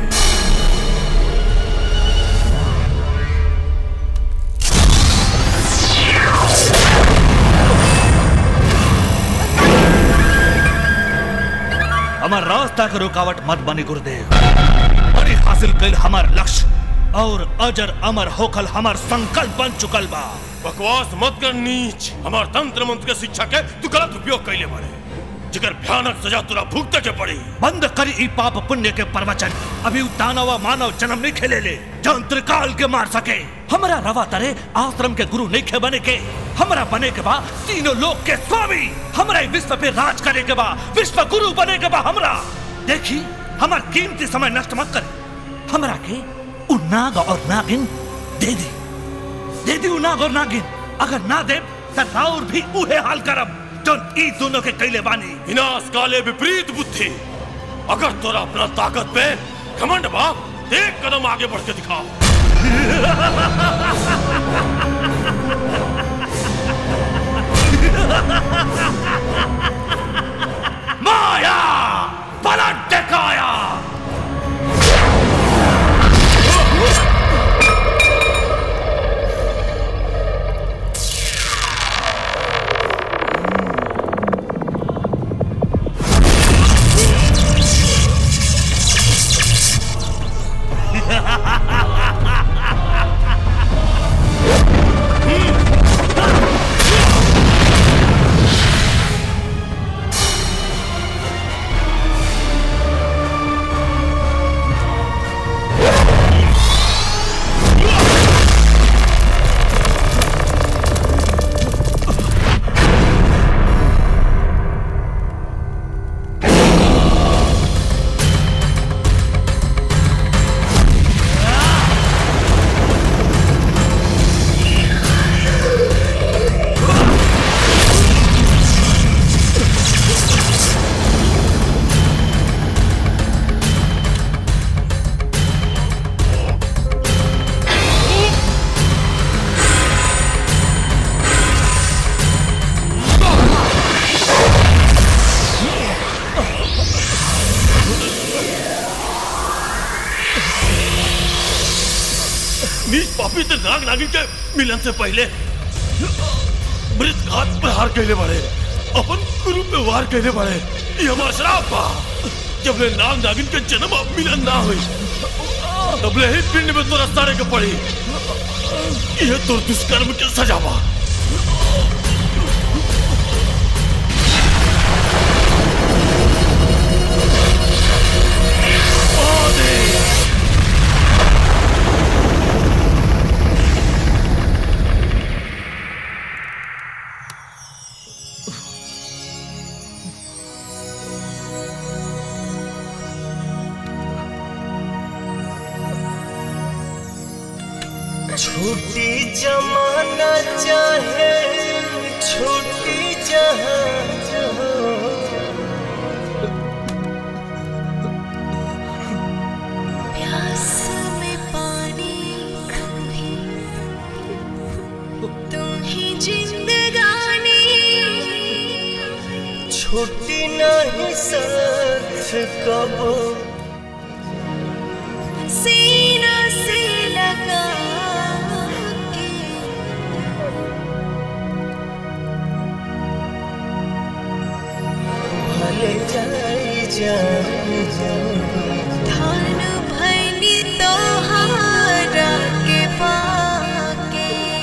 हमार रास्ता के रुकावट मत बनी गुरुदेव बड़ी हासिल कैल हमार लक्ष्य और अजर अमर होकल हमार संकल्प बन चुकल बा बकवास मत कर नीच हमार तंत्र मंत्र के शिक्षा के तू गलत उपयोग कैले बारे जिकर भयानक सजा तुरा भुगते के पड़ी बंद करी ई पाप पुण्य के प्रवचन अभी उ दानव मानव जन्म नहीं खेले ले जंत्र काल के मार सके हमरा रवा तरे आश्रम के गुरु नहीं खे बने के हमरा बने के बा तीनों लोक के स्वामी हमरा ई विश्व पे राज करे के बा विश्व गुरु बने के बा हमरा देखी हमार कीमती समय नष्ट मत करे हमरा के उ नाग और नागिन दे दे दे दी उ नाग और नागिन अगर ना दे त राउर भी उहे हाल करब जौन ई दोनों के कैले बानी विनाश काले विपरीत बुद्धि अगर तोरा अपना ताकत पे घमंड बाप एक कदम आगे बढ़ के दिखाओ माया पलट दिखाया नीच पापी ते नाग नागिन के मिलन से पहले मृत घात पर हार कैले बाड़े अपन गुरु पे वार कैले बाड़े ये हमार श्राप बा जब ले नाग नागिन के जन्म अब मिलन ना हुई तब ले ही पिंड में तोरा सारे के पड़ी ये तो दुष्कर्म के सजा बा छूटी जमाना चाहे छूटी जहां प्यास में पानी भी तुम ही जिंदगानी छूटी नहीं साथ कबो सीना से लगा के भले जाई जाई जाई धान भैनी तोहारा के पाके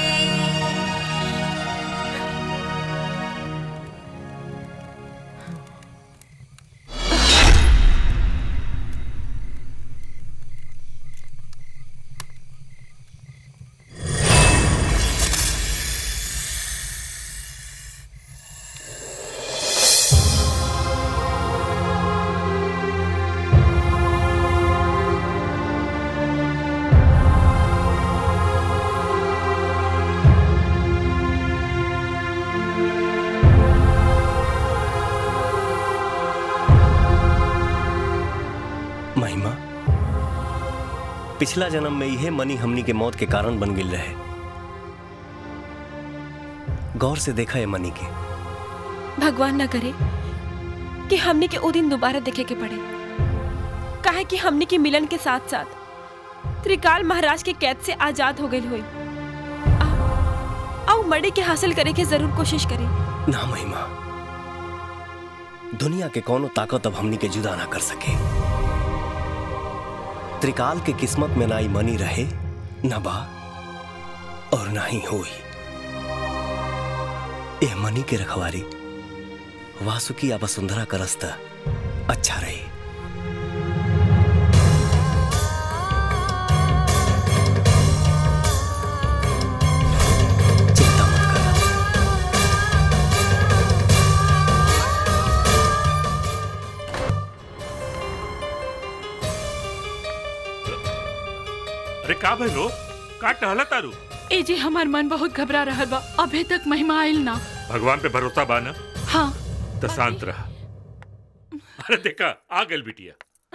महिमा पिछला जन्म में यह मनी हमनी के मौत के कारण बन गिल रहे गौर से देखा है मनी के भगवान न करे कि हमने के ओ दिन दोबारा देखे के पड़े काहे कि हमने के मिलन के साथ साथ त्रिकाल महाराज के कैद से आजाद हो गई हुई आओ मड़े के हासिल करे के जरूर कोशिश करें ना महिमा दुनिया के कोनो ताकत अब हमनी के जुदा ना कर सके त्रिकाल के किस्मत में ना ही मनी रहे न बा और ना ही होई ए मनी के रखवारी वासुकी या वसुंधरा का रास्ता अच्छा रही अरे का भइलो का टहला तारू ए जी हमार मन बहुत घबरा रहल बा अभी तक महिमा आइल ना भगवान पे भरोसा बा ना हाँ तो शांत रहा अरे देखा आ गल बिटिया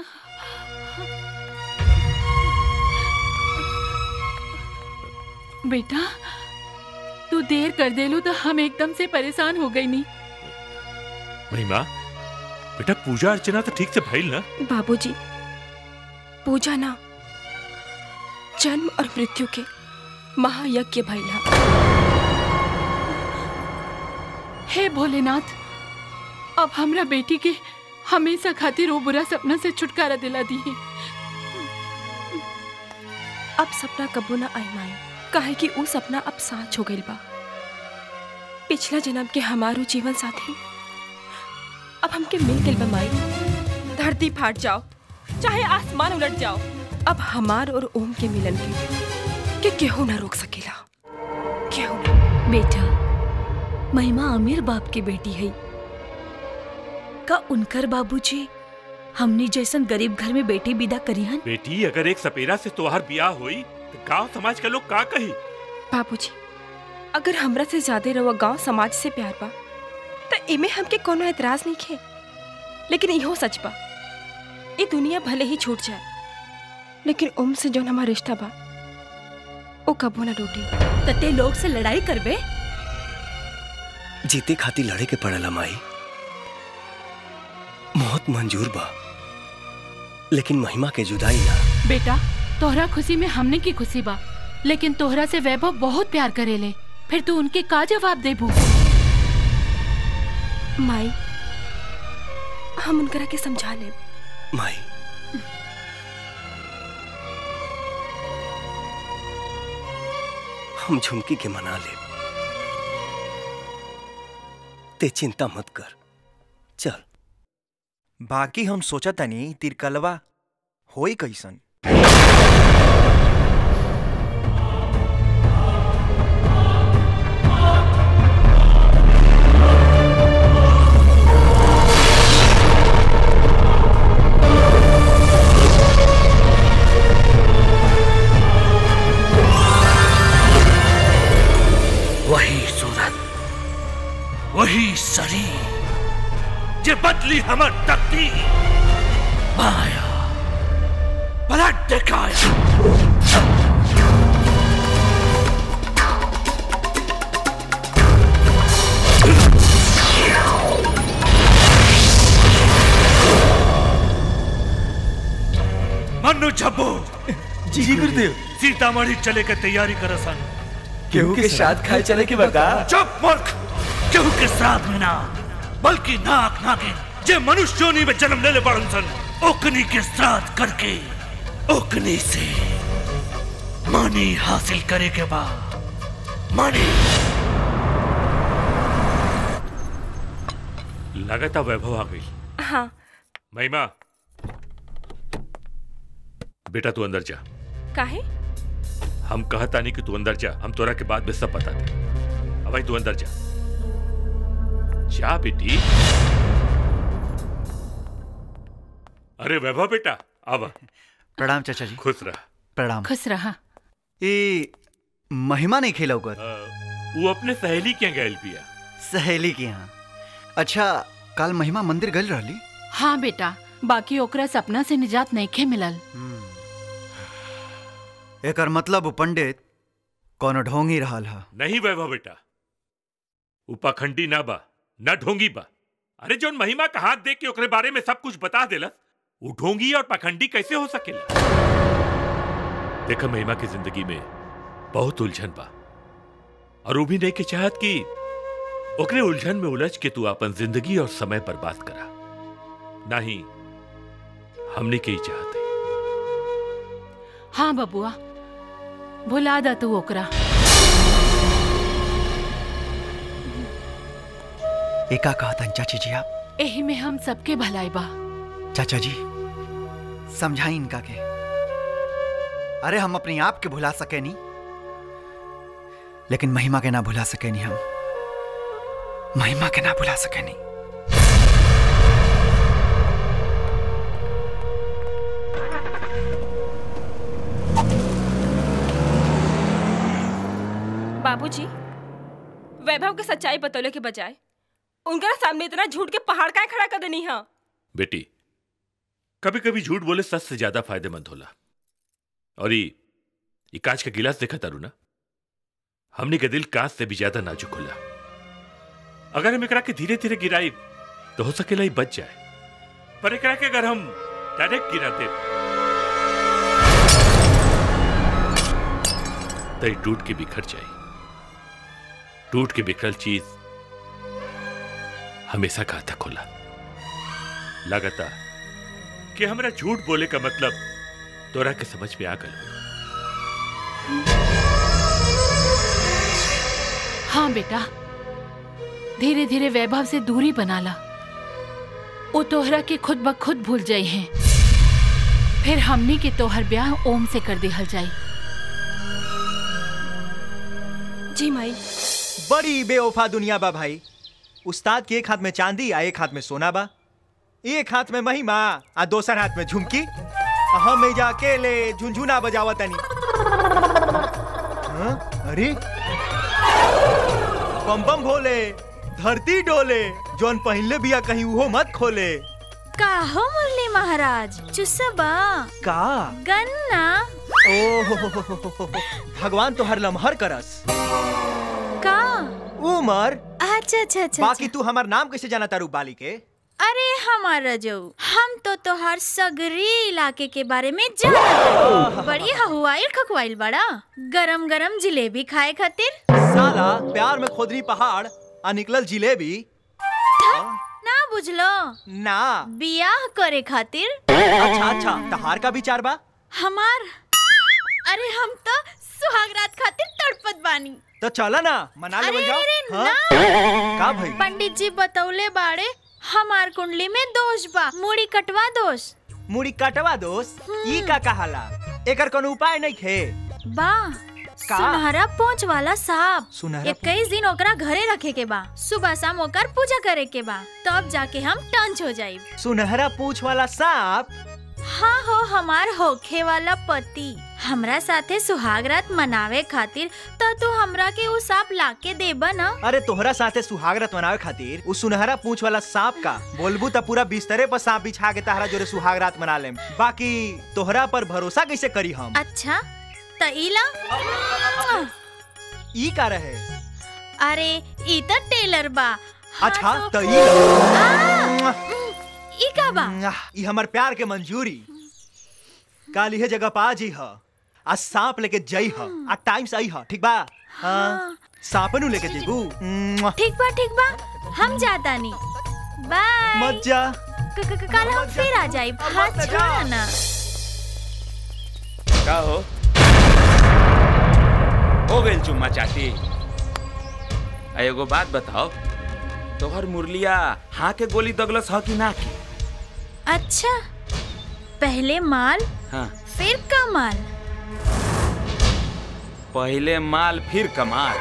बेटा तू देर कर देलू तो हम एकदम से परेशान हो गई नी महिमा बेटा पूजा अर्चना तो ठीक से भइल ना बाबूजी पूजा ना जन्म और मृत्यु के महायज्ञ भैला हे भोलेनाथ अब हमरा बेटी के हमेशा खातिर वो बुरा सपना से छुटकारा दिला दी अब सपना कबू ना आई माई काहे कि ऊ सपना अब साच हो गइल बा पिछला जन्म के हमारो जीवन साथी अब हमके मिल गइल बा माई धरती फाट जाओ चाहे आसमान उलट जाओ अब हमार और ओम के मिलन के के केहू ना रोक सकेला केहू ना बेटा महिमा अमीर बाप की बेटी है का उनकर बाबूजी हमनी जैसन गरीब घर में बेटी विदा करी हन बेटी अगर एक सपेरा से तोहार बियाह होई तो गांव समाज के लोग का कही बाबूजी अगर हमरा से ज्यादा रवा गांव समाज से प्यार बा तो इमे हमके कोनो एतराज नहीं खे लेकिन इहो सच बा ये दुनिया भले ही छूट जाए लेकिन ओम से जौन हमारा रिश्ता बा वो कबो ना टूटी तते लोग से लड़ाई करबे जीते खाती लड़े के पड़ेला माई मौत मंजूर बा लेकिन महिमा के जुदाई ना बेटा तोहरा खुशी में हमने की खुशी बा लेकिन तोहरा से वैभव बहुत प्यार करेले फिर तू उनके का जवाब देबू माई हम उनकरा के समझा ले माई हम झुमकी के मना ले ते चिंता मत कर चल बाकी हम सोचा तनी तिरकलवा होई कैसन शरीर जे बदली हमर तकदीर माया ब्लड दिखाया मन्नू झब्बो जी गुरुदेव सीतामढ़ी चले के तैयारी कर सन केहू के साथ खाए चले के बता चुप मूर्ख केहू के साथ में ना बल्कि नाक नागिन जे मनुष्य योनि में जन्म लेले बड़न सन ओकनी के साथ करके ओकनी से मानी हासिल करे के बाद मानी लगातार वैभव आ गई हाँ महिमा बेटा तू अंदर जा काहे हम कहता नहीं कि तू अंदर जा हम तोरा के बाद में सब बता दे अब भाई तू अंदर जा जा बेटी अरे वैभव बेटा अब प्रणाम चाचा जी खुश रह प्रणाम खुश रहा ए महिमा नहीं खेला कर वो अपने सहेली के गैल पिया सहेली के यहाँ अच्छा कल महिमा मंदिर गल रहली हाँ बेटा बाकी ओकरा सपना से निजात नहीं मिलल एकर मतलब उ पंडित कोनो ढोंगी रहल हा नहीं वैभव बेटा उ पाखंडी ना बा ना ढोंगी बा अरे जौन महिमा का हाथ देख के ओकरे बारे में सब कुछ बता देलस वो ढोंगी और पाखंडी कैसे हो सकेला देखा महिमा की जिंदगी में बहुत उलझन बा और वो भी नहीं के चाहत कि ओकरे उलझन में उलझ के तू अपन जिंदगी और समय बर्बाद करा नहीं हमने के ही चाहते हाँ बबुआ भुला दा तू ओकरा एका कहतन चाची जी आप एही में हम सबके भलाई बा चाचा जी समझाई इनका के अरे हम अपने आप के भुला सके नहीं लेकिन महिमा के ना भुला सके नहीं हम महिमा के ना भुला सके नहीं बाबूजी वैभव के सच्चाई बतौले के बजाय उनका सामने इतना झूठ के पहाड़ का खड़ा कर देनी है बेटी कभी कभी झूठ बोले सच से ज्यादा फायदेमंद होला और ये ये कांच का गिलास देखा तारू ना हमने के दिल कांच से भी ज्यादा नाजुक होला अगर हम एकरा के धीरे धीरे गिराई तो हो सकेला ही बच जाए पर एकरा के अगर हम डायरेक्ट गिराते तो ये टूट के बिखर जाए टूट के बिखरल चीज हमेशा घातक होला लगातार कि हमरा झूठ बोले का मतलब तोरा के समझ में आ गल हाँ बेटा धीरे धीरे वैभव से दूरी बना ला वो तोहरा के खुद ब खुद भूल जाई हैं फिर हमनी के तोहर ब्याह ओम से कर दिहल जाई जी माई बड़ी बेवफा दुनिया बा भाई उस्ताद के एक हाथ में चांदी आ एक हाथ में सोना बा एक हाथ में महिमा आ दोसर हाथ में झुमकी आ हम एजा अकेले झुनझुना बजावा तनी हाँ? अरे बम बम भोले धरती डोले जौन पहले बिया कहीं उहो मत खोले का हो मुरली महाराज चुसबा का गन्ना ओ भगवान तो हर लम्हर करस का उमर अच्छा अच्छा अच्छा बाकी तू हमार नाम कैसे जाना तारू बाली के अरे हमारा जो हम तो तोहार सगरी इलाके के बारे में जानत बड़ी हवाइल खकवाइल बड़ा गरम गरम जिलेबी खाए खातिर साला प्यार में खोदनी पहाड़ आ निकलल जिलेबी ना बुझलो ना बियाह करे खातिर अच्छा अच्छा तहार का विचार बा हमार अरे हम तो सुहागरात खातिर तड़पत बानी तो चला ना मना लेवल अरे जाओ अरे हाँ? ना का भाई पंडित जी बतौले बाड़े हमार कुंडली में दोष बा मुड़ी कटवा दोष मुड़ी कटवा दोस्त ई का कहाला एकर कोनो उपाय नहीं खे बा का? सुनहरा पोंछ वाला सांप सुनहरा इक्कीस दिन ओकरा घरे रखे के बा सुबह शाम ओकर पूजा करे के बा तब जाके हम टंच हो जाइब सुनहरा पूछ वाला सांप हाँ हो हमार होखे वाला पति हमरा साथे सुहाग रात मनावे खातिर तो तू हमरा के उ सांप लाके देबा ना अरे तोहरा साथे सुहागरत मनावे खातिर उ सुनहरा पूंछ वाला सांप का बोलबू त पूरा बिस्तरे पर सांप बिछा के तहरा जोरे सुहागरात मना लेम बाकी तोहरा पर भरोसा कैसे करी हम अच्छा त इला ई का रहे अरे ई त टेलर बा अच्छा त ई ला। ई का बा ई हमर प्यार के मंजूरी काल इहे जगह पा जी ह आ सांप लेके जई ह आ टाइम से आई ह ठीक बा हाँ सांपनु लेके जेबू मुआ। ठीक बा ठीक बा हम जाता नी बाय मत जा क- क- क- कल हम फिर आ जाई हाथ छोड़ा ना का हो हो गइल चुम्मा चाटी आ एगो बात बताओ तोहर मुरलिया हाँ के गोली दगलस ह कि ना के अच्छा पहले माल हाँ फिर कमाल पहले माल फिर कमाल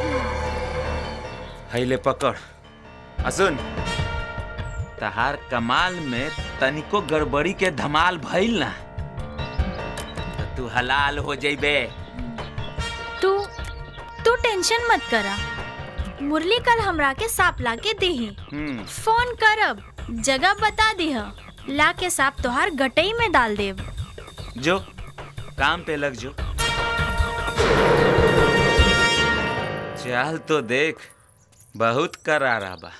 हैले पकड़ आ सुन तहार कमाल में तनिको गड़बड़ी के धमाल भइल ना तो तू हलाल हो जइबे तू तू टेंशन मत करा मुरली कल हमरा के सांप ला के देही हम्म फोन करब जगह बता दीह ला के सांप तोहार गटई में डाल देब जो काम पे लग जो चल तो देख बहुत करारा बा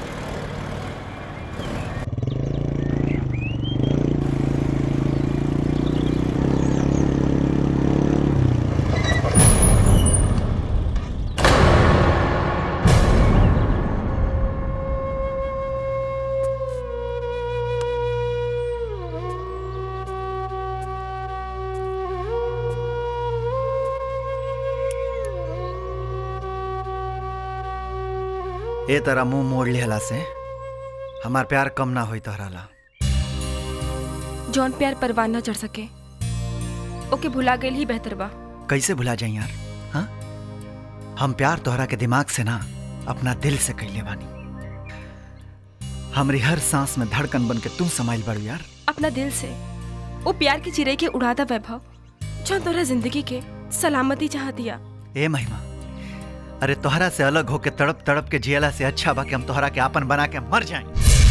ए तरह मुंह मोड़ लिहला से हमार प्यार कम ना होई तोहरा ला जौन प्यार परवान न चढ़ सके ओके भुला गई ही बेहतर बा कैसे भुला जाई यार हाँ हम प्यार तोहरा के दिमाग से ना अपना दिल से कैले बानी हमरी हर सांस में धड़कन बन के तुम समाइल बड़ू यार अपना दिल से वो प्यार की चिरे के उड़ाता वैभव जौन तोरा जिंदगी के सलामती चाह दिया ए महिमा अरे तोहरा से अलग होके तड़प तड़प के जियला से अच्छा बा कि हम तोहरा के आपन बना के मर जाएं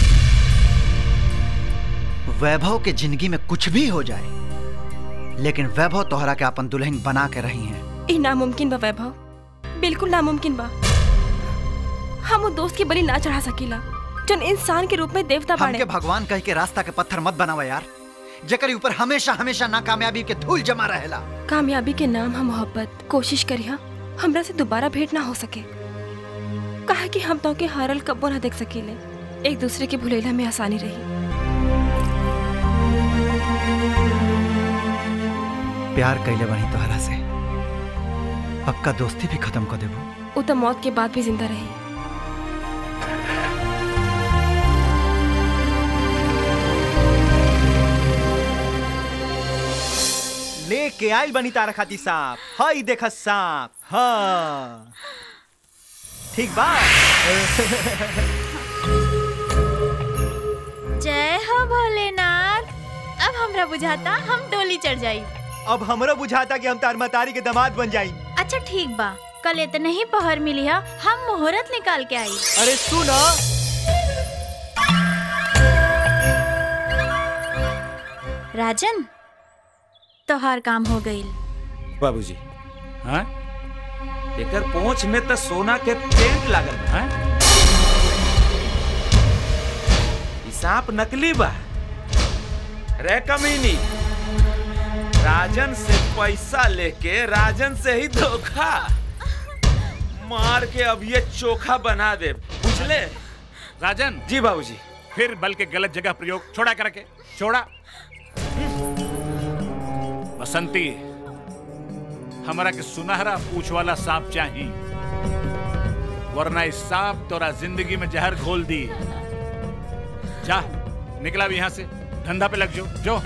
वैभव के जिंदगी में कुछ भी हो जाए लेकिन वैभव तोहरा के अपन दुल्हन बना के रही हैं ई नामुमकिन बा वैभव बिल्कुल नामुमकिन बा हम वो दोस्त की बलि ना चढ़ा सकीला जौन इंसान के रूप में देवता बाड़े हमके भगवान कह के रास्ता के पत्थर मत बनावा यार जेकरी ऊपर हमेशा हमेशा नाकामयाबी के धूल जमा रहेला कामयाबी के नाम हम मोहब्बत कोशिश करिया हमरा से दोबारा भेंट ना हो सके कहा कि हम तो के हारल कब्बो ना देख सकीले एक दूसरे के भुलेला में आसानी रही प्यार कैले बनी तोहरा से पक्का दोस्ती भी खत्म कर देबू वो तो मौत के बाद भी जिंदा रही लेके आइल बनी तारा खाती सांप हई देख सांप हाँ ठीक बा जय हो भोलेनाथ अब हमरा बुझाता हम डोली चढ़ जाई अब हमरो बुझाता कि हम तार मतारी के दामाद बन जाई अच्छा ठीक बा कल इतने ही पहर मिली है हम मुहूर्त निकाल के आई अरे सुन राजन तोहार काम हो गई बाबूजी हाँ एकर पहुंच में तो सोना के पेंट लागल बा हाँ? ई सांप नकली बा रे कमीनी राजन से पैसा लेके राजन से ही धोखा मार के अब ये चोखा बना दे बुझले राजन जी बाबूजी फिर बल के गलत जगह प्रयोग छोड़ा करके छोड़ा बसंती हमारा के सुनहरा पूछ वाला सांप चाहिए वरना इस सांप तोरा जिंदगी में जहर घोल दी जा निकला भी यहाँ से धंधा पे लग जो जो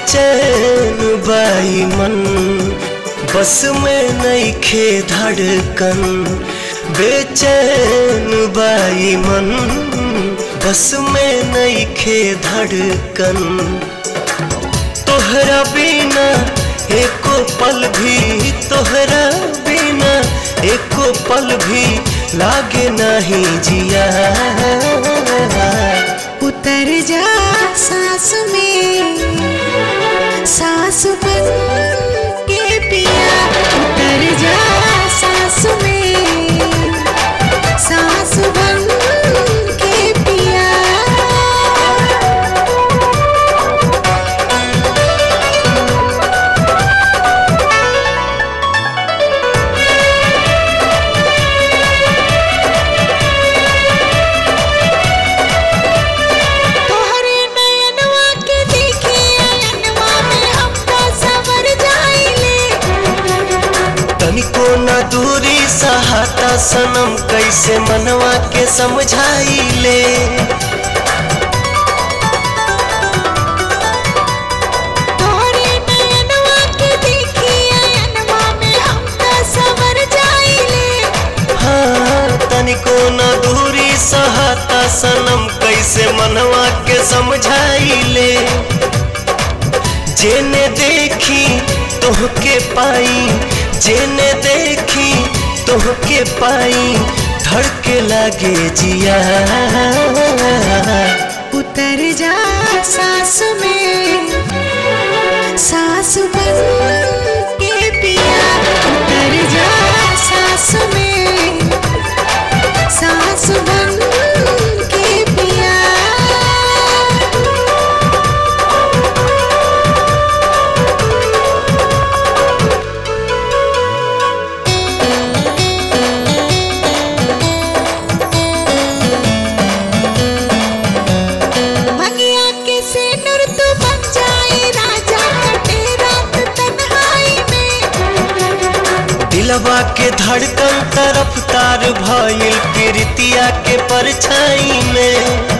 बेचैन बाई मन बस में नहीं खे धड़कन बेचैन बाई मन बस में नहीं खे धड़कन तोहरा बिना एको पल भी तोहरा बिना एको पल भी लागे नहीं जिया उतर जा सांस में सांस बन के पिया उतर जा सांस में सांस बन के पिया तोहरे नयनवा के देखी अयनवा में हम तो सवर जाइले तनिको न दूरी सहाता सनम कैसे मनवा के समझाई ले तोहरे नयनवा के देखी अयनवा में हम तो सवर जाइले हाँ तनिको न दूरी सहाता सनम कैसे मनवा के समझाई ले जेने देखी तोहके पाई जेने देखी तोहके पाई धड़के लागे जिया उतर जा सांस में सांस बन के पिया उतर जा सांस में सांस बन के पिया भगिया के सिनुर तू बन जाए राजा कटे रात तन्हाई में दिलवा के धड़कन तरफ तार भइल प्रीतिया के परछाई में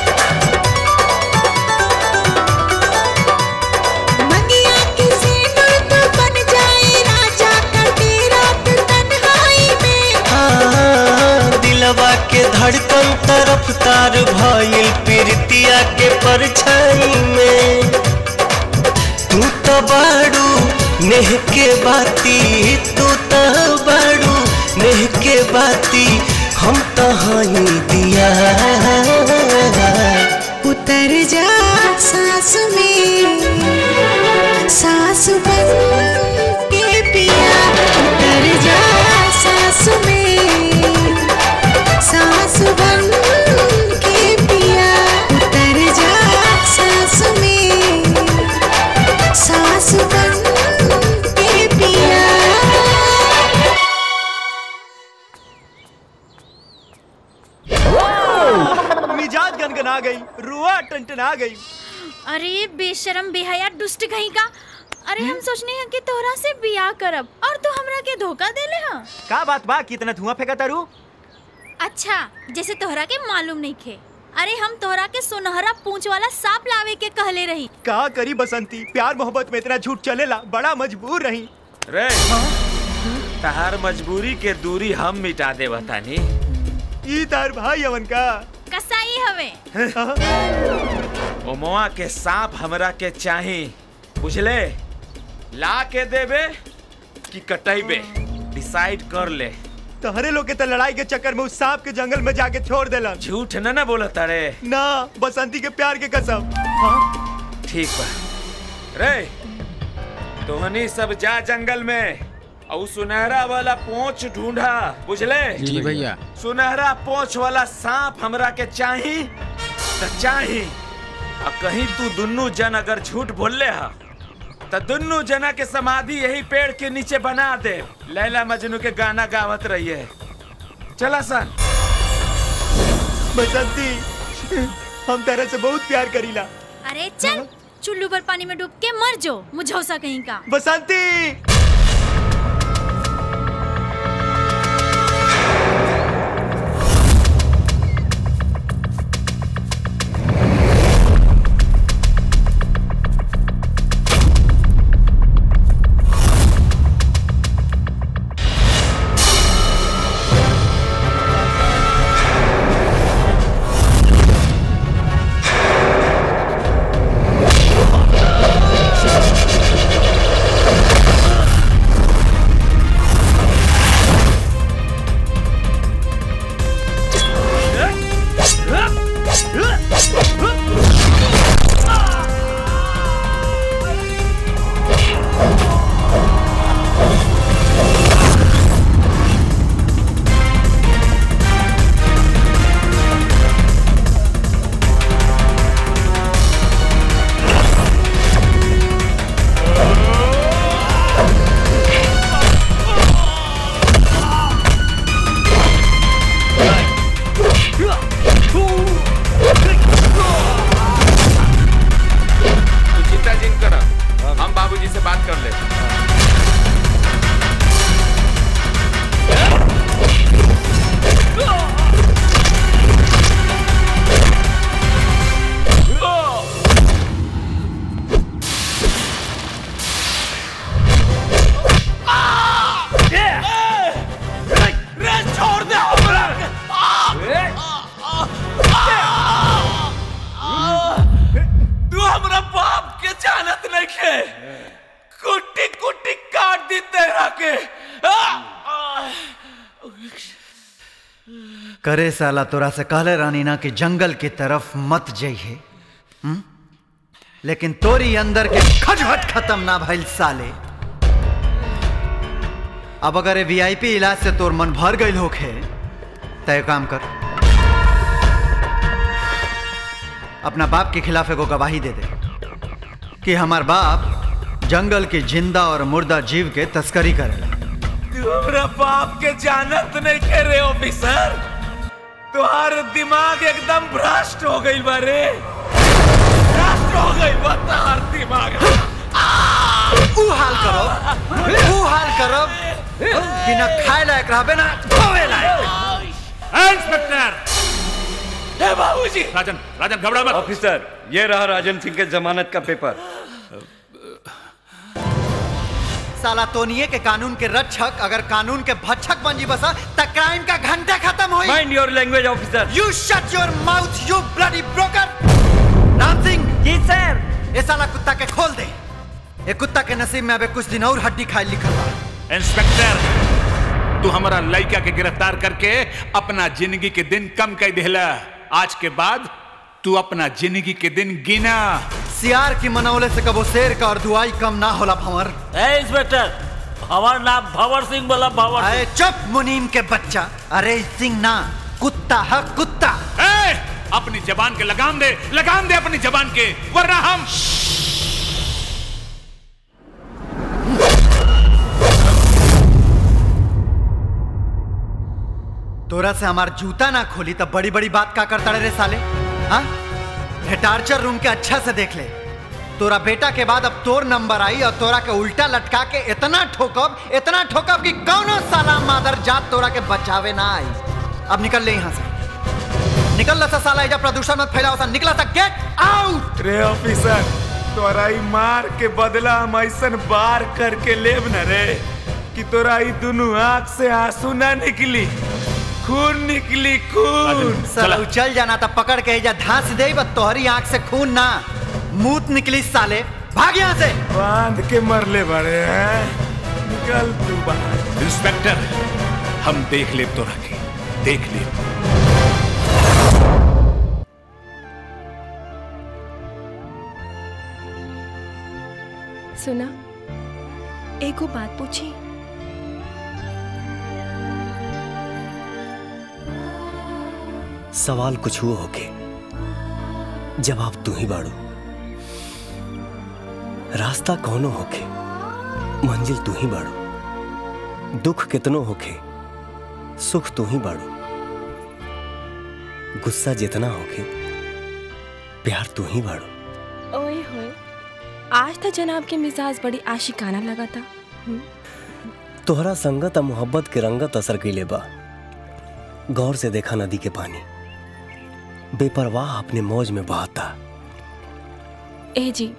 भगिया के सिनुर तू बन जाए राजा कटे रात तन्हाई में हाँ, दिलवा के धड़कन तरफ तार भइल प्रीतिया के परछाई में तू तो बाड़ू नेह के बाती तू तो बाड़ू नेह के बाती हम तो हई दिया उतर जा सांस में सांस बन के पिया उतर जा सांस में सांस बन के पिया उतर जा सांस में सांस बन के पिया मिजाज गनगना गई रुआ टनटना गई अरे बेशरम बेहया दुष्ट कहीं का अरे हम सोचने हैं कि तोहरा से बियाह करब और तू हमरा के धोखा देले हाँ का बात बा कितना धुआं फेंका तारू अच्छा जैसे तोहरा के मालूम नहीं खे अरे हम तोहरा के सुनहरा पूंछ वाला सांप लावे के कहले रही का करी बसंती प्यार मोहब्बत में इतना झूठ चलेला बड़ा मजबूर रही रे तहार मजबूरी के दूरी हम मिटा दे बतानी ई तार भाई अवन का कसाई हवे ओमवा के सांप हमरा के चाही बुझले ला के देबे कि कटैबे डिसाइड कर ले तहरे लोग के त लड़ाई के चक्कर में उस सांप के जंगल में जाके छोड़ देलन झूठ न ना बोलत अरे ना बसंती के प्यार के कसम ठीक बा रे तोहनी सब जा जंगल में और सुनहरा वाला पोंछ ढूंढा बुझले जी भैया। सुनहरा पोंछ वाला सांप हमरा के चाही त चाही और कहीं तू दुन्नू जन अगर झूठ बोलले हा त दुन्नू जना के समाधि यही पेड़ के नीचे बना दे लैला मजनू के गाना गावत रहिए चला सन बसंती हम तेरे से बहुत प्यार करीला अरे चल चुल्लू पर पानी में डूब के मर जो मुझौसा कहीं का बसंती बाबूजी से बात कर ले रे छोड़ दे हमरा तू हमरा बाप के जानत नहीं खे कुट्टी कुट्टी काट दी तेरा के करे साला तोरा से कहले रानी ना कि जंगल की तरफ मत जाइए हम्म? लेकिन तोरी अंदर के खटखट खत्म ना भइल साले अब अगर ये वीआईपी इलाज से तोर मन भर गई होखे तय काम कर अपना बाप के खिलाफ एगो गवाही दे दे कि हमार बाप जंगल के जिंदा और मुर्दा जीव के तस्करी करेला तू हमरा बाप के जानत नहीं खे रे ऑफिसर तुम्हार दिमाग एकदम भ्रष्ट हो गई बारे भ्रष्ट हो गई बा तुम्हार दिमाग ऊ हाल करो ऊ हाल करो कि ना खाए लायक रहबे ना धोवे लायक इंस्पेक्टर ए बाबूजी राजन राजन घबरा मत ऑफिसर ये रहा राजन सिंह के जमानत का पेपर साला तोनिए के कानून के रक्षक अगर कानून के भक्षक बन जी बसा त क्राइम का घंटा खत्म होई mind your language officer you shut your mouth you bloody broker Ram Singh ji sir ये साला कुत्ता के खोल दे ये कुत्ता के नसीब में अबे कुछ दिन और हड्डी खाए लिखल बा इंस्पेक्टर तू हमारा लड़का के गिरफ्तार करके अपना जिंदगी के दिन कम कर देला आज के बाद तू अपना जिंदगी के दिन गिना सियार की मनौले से कबो शेर का और दुआई कम ना होला भंवर ए इंस्पेक्टर हमार नाम भंवर सिंह बोला भंवर अरे चुप मुनीम के बच्चा अरे सिंह ना कुत्ता है कुत्ता ए, अपनी जबान के लगाम दे लगाम दे अपनी जबान के वरना हम तोरा से हमार जूता ना खोली तब बड़ी बड़ी बात का करता रे साले हाँ ये टार्चर रूम के अच्छा से देख ले तोरा बेटा के बाद अब तोर नंबर आई और तोरा के उल्टा लटका के इतना ठोकब इतना ठोकब कि कौनो साला मादर जात तोरा के बचावे ना आई अब निकल ले यहाँ से निकल ला सा साला एजा प्रदूषण मत फैलाओ सा निकला सा गेट आउट रे ऑफिसर तोरा ई मार के बदला हम ऐसन बार करके लेब न रे कि तोरा ई दुनू आंख से आंसू ना निकली खून निकली खून साला उ चल जाना था पकड़ के एजा धांस दे बस तोहरी आंख से खून ना मूत निकली साले भाग यहाँ से बांध के मरले बड़े हैं निकल तू बाहर इंस्पेक्टर हम देख ले तो रखे देख ले सुना एगो बात पूछी सवाल कुछ हुआ होके जवाब तू ही बाड़ू रास्ता कौनो होके मंजिल तू ही बाड़ू दुख कितनो होके सुख तू ही बाड़ू गुस्सा जितना होके प्यार तू ही बाड़ू ओए होए आज तो जनाब के मिजाज बड़ी आशिकाना लगा था हम्म, तोहरा संगत आ मोहब्बत के रंगत असर कैले बा गौर से देखा नदी के पानी बेपरवाह अपने मौज में बहाता ए जी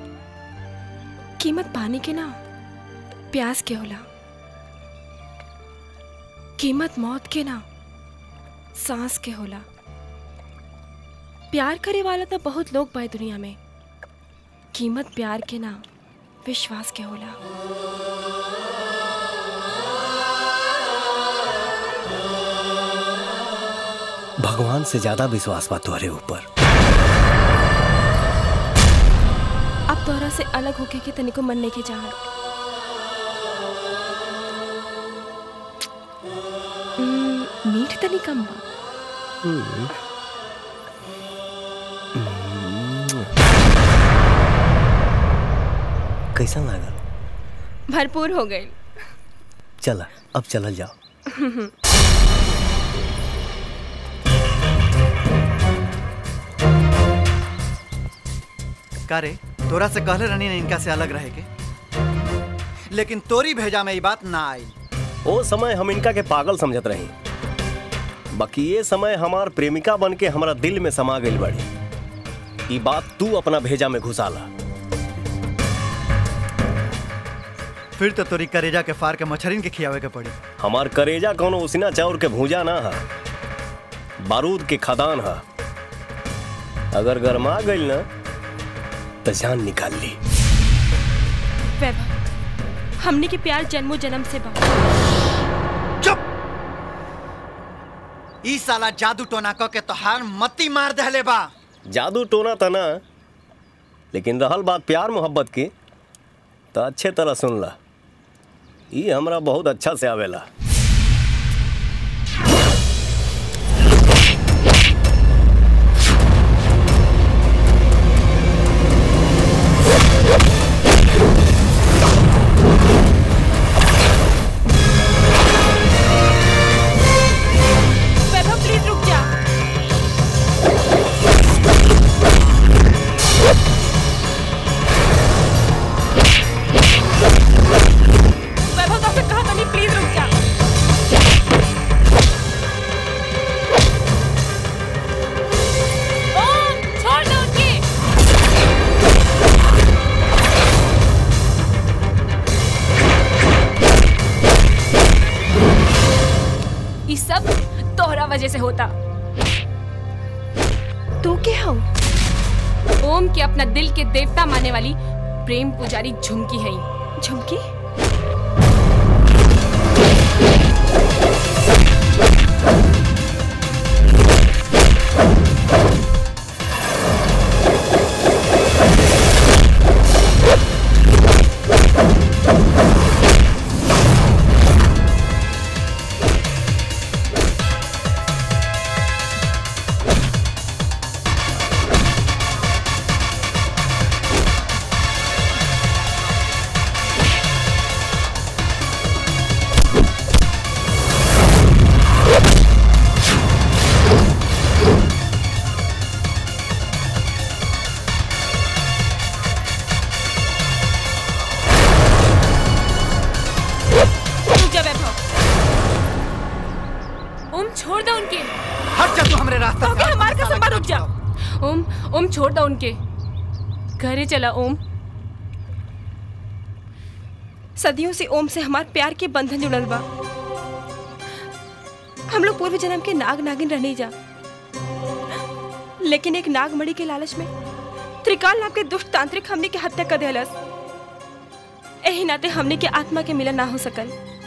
कीमत पानी के ना प्यास के होला कीमत मौत के ना सांस के होला प्यार करे वाला तो बहुत लोग बा दुनिया में कीमत प्यार के ना विश्वास के होला भगवान से ज्यादा विश्वास बा तोहरे ऊपर अब तोहरा से अलग होके के तनिको मन नहीं के चाह मीठ तनी कम बा हम्म। कैसा लागल भरपूर हो गई चला अब चलल जाओ का रे तोरा से कहले रहनी ना इनका से अलग रहे के लेकिन तोरी भेजा में ये बात ना आई ओ समय हम इनका के पागल समझत रही बाकी ये समय हमार प्रेमिका बन के हमारा दिल में समा गई बड़ी ई बात तू अपना भेजा में घुसाला फिर तो तोरी करेजा के फार के मछरिन के खियावे के पड़ी हमार करेजा कोनो उसिना चाउर के भूजा ना है बारूद के खदान है अगर गरमा गई ना तो जान निकाल ली वैभव हमने के प्यार जन्मों जन्म से बा ई साला जादू टोना क के तोहार मती मार दहले बा जादू टोना तना लेकिन रहल बात प्यार मोहब्बत की तो अच्छे तरह सुन ला ई हमरा बहुत अच्छा से आवेला वैभव प्लीज रुक जा वैभव तो कहा था नहीं प्लीज रुक जा ओम छोड़ दो उनकी ये सब तोहरा वजह से होता तू क्या हो ओम के अपना दिल के देवता मानने वाली प्रेम पुजारी झुमकी है झुमकी रुक जा वैभव ओम छोड़ दो उनके हट जा तू हमरे रास्ते ओके हमारे कसम पर रुक जा ओम ओम छोड़ दो उनके घरे चला ओम सदियों से ओम से हमार प्यार के बंधन जुड़ल बा हम लोग पूर्व जन्म के नाग नागिन रहने जा लेकिन एक नागमणि के लालच में त्रिकाल नाम के दुष्ट तांत्रिक हमने के हत्या कर दिलस एही नाते हमने के आत्मा के मिलन ना हो सकल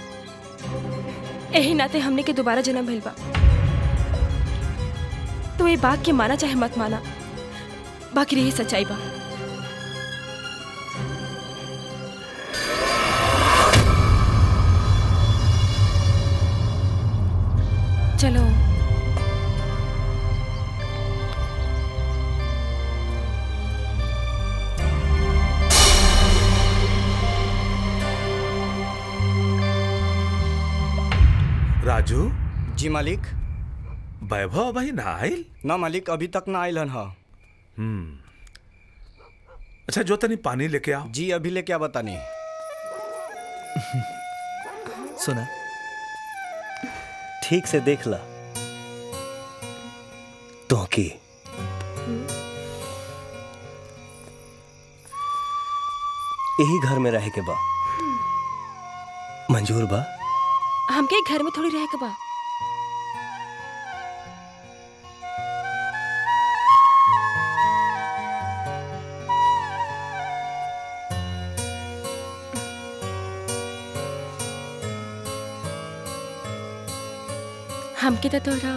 एही नाते हमने के दोबारा जन्म भइल बा तो ये बात के माना चाहे मत माना बाकी रही सच्चाई बा चलो राजू जी मालिक वैभव भाई ना आयल ना मालिक अभी तक ना आयल हन हा हम्म अच्छा जो तनी पानी लेके आओ जी अभी लेके आ बतानी सुना ठीक से देख ला तो की यही घर में रहे के बा मंजूर बा हमके घर में थोड़ी रह के बा हमके तो थोड़ा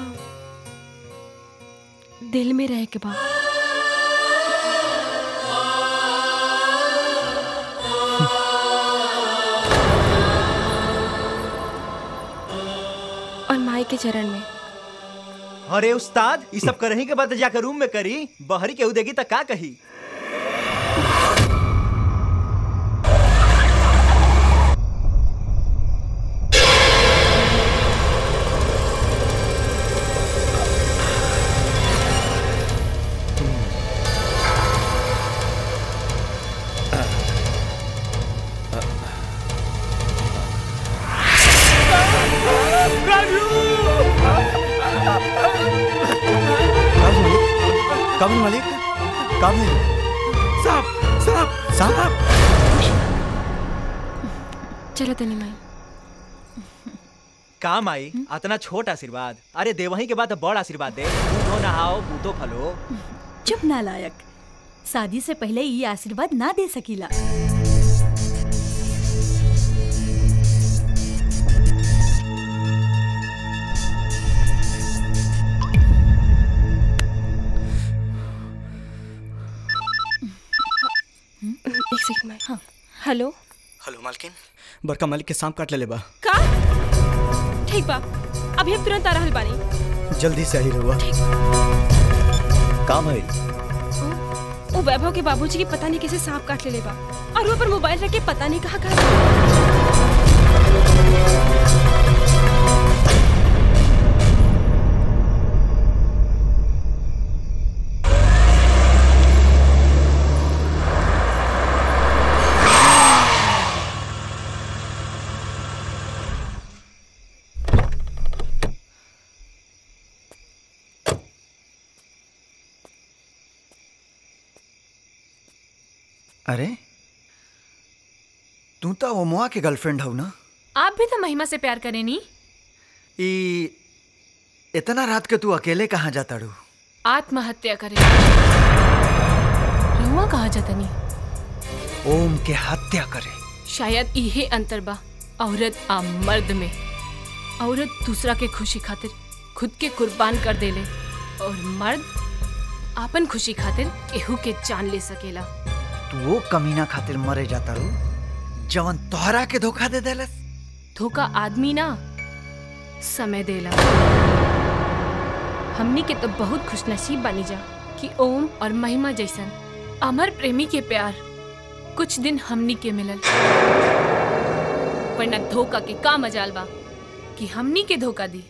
दिल में रह के बा और माई के चरण में अरे उस्ताद ये सब करही के बाद जाकर रूम में करी बहरी केहू देगी त का कही काबिल मालिक काबिल साहब साहब साहब चलो तनी माई काम आई अतना छोट आशीर्वाद अरे देवही के बाद बड़ आशीर्वाद दे बूढ़ो नहाओ बूढ़ो फलो चुप नालायक शादी से पहले ये आशीर्वाद ना दे सकीला एक सेकंड माई हाँ हेलो हेलो मालकिन बड़का मालिक के सांप काट ले बा का ठीक बा अभी हम तुरंत आ रहल बानी जल्दी से आई रहुआ काम है वो वैभव के बाबूजी की पता नहीं कैसे सांप काट ले बा और वो पर मोबाइल रख के पता नहीं कहाँ कहाँ अरे तू तो ओमुआ के गर्लफ्रेंड हव ना आप भी तो महिमा से प्यार करें नी ई इतना रात के तू अकेले कहाँ जाता रू आत्महत्या करें रहुआ कहा जतनी ओम के हत्या करे शायद इहे अंतर बा औरत आ मर्द में औरत दूसरा के खुशी खातिर खुद के कुर्बान कर देले और मर्द आपन खुशी खातिर केहू के जान ले सकेला तू वो कमीना खातिर मरे जाता रू जवन तोहरा के धोखा दे देलस धोखा आदमी ना समय देला हमनी के तो बहुत खुशनसीब बनी जा कि ओम और महिमा जैसन अमर प्रेमी के प्यार कुछ दिन हमनी के मिलल वरना धोखा के का मजाल बा कि हमनी के धोखा दी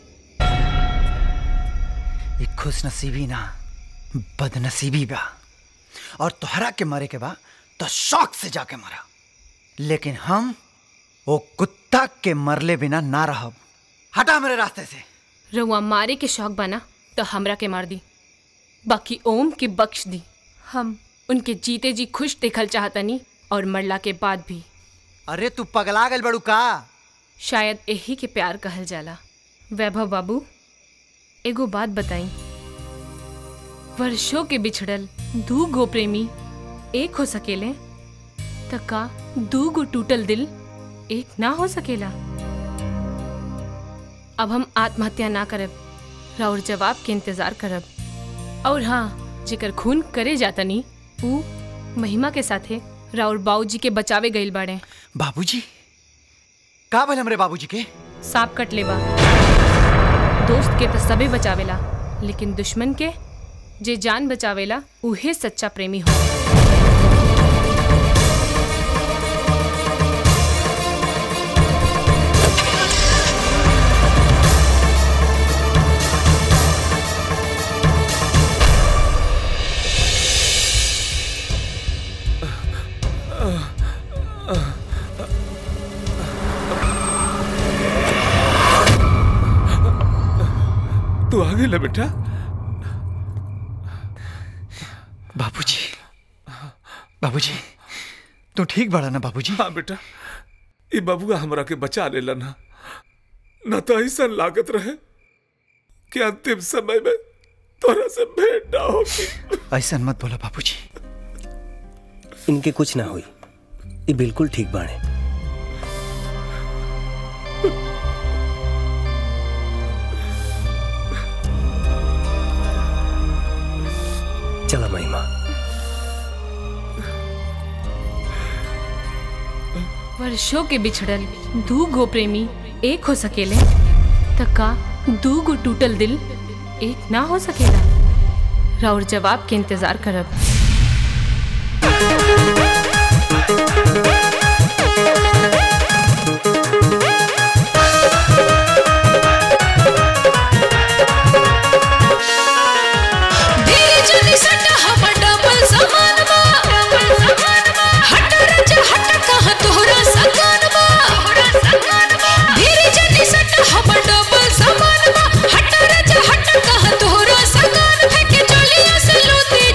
ये खुश नसीबी ना बदनसीबी बा और तोहरा के मरे के बा तो शौक से जाके मरा लेकिन हम वो कुत्ता के मरले बिना ना रहब हटा मेरे रास्ते से रउआ मारे के शौक बना तो हमरा के मार दी बाकी ओम के बख्श दी हम उनके जीते जी खुश देखल चाहतनी और मरला के बाद भी अरे तू पगला गल बड़ू का शायद यही के प्यार कहल जाला वैभव बाबू एगो बात बताई वर्षों के बिछड़ल दू गो प्रेमी एक हो सकेले त का दू गो टूटल दिल एक ना हो सकेला अब हम आत्महत्या ना करब राउर जवाब के इंतजार करब और हाँ जेकर खून करे जातनी ऊ महिमा के साथे राउर बाबूजी के बचावे गइल बाड़े बाबूजी का भल हमरे बाबूजी के सांप कट लेबा दोस्त के तो सबे बचावेला लेकिन दुश्मन के जे जान बचावेला उहे सच्चा प्रेमी हो तू आ गई बेटा बाबूजी बाबूजी तू ठीक बड़ा ना बाबूजी हाँ बेटा ये बबुआ हमरा के बचा लेला ना न तो ऐसा लागत रहे कि अंतिम समय में तोरा से भेंट ना होगी ऐसा मत बोला बाबूजी इनके कुछ ना हुई ये बिल्कुल ठीक बाड़े चला महिमा वर्षों के बिछड़ल दू गो प्रेमी एक हो सकेले त का दू गो टूटल दिल एक ना हो सकेला राउर जवाब के इंतजार करब धीरे जनी सटा हमर डबल समान बा हट रज हट कहाँ तोहरा सकान बा धीरे जनी सटा हमर डबल समान बा हट रज हट कहाँ तोहरा सकान फेंके चलिया से लूटी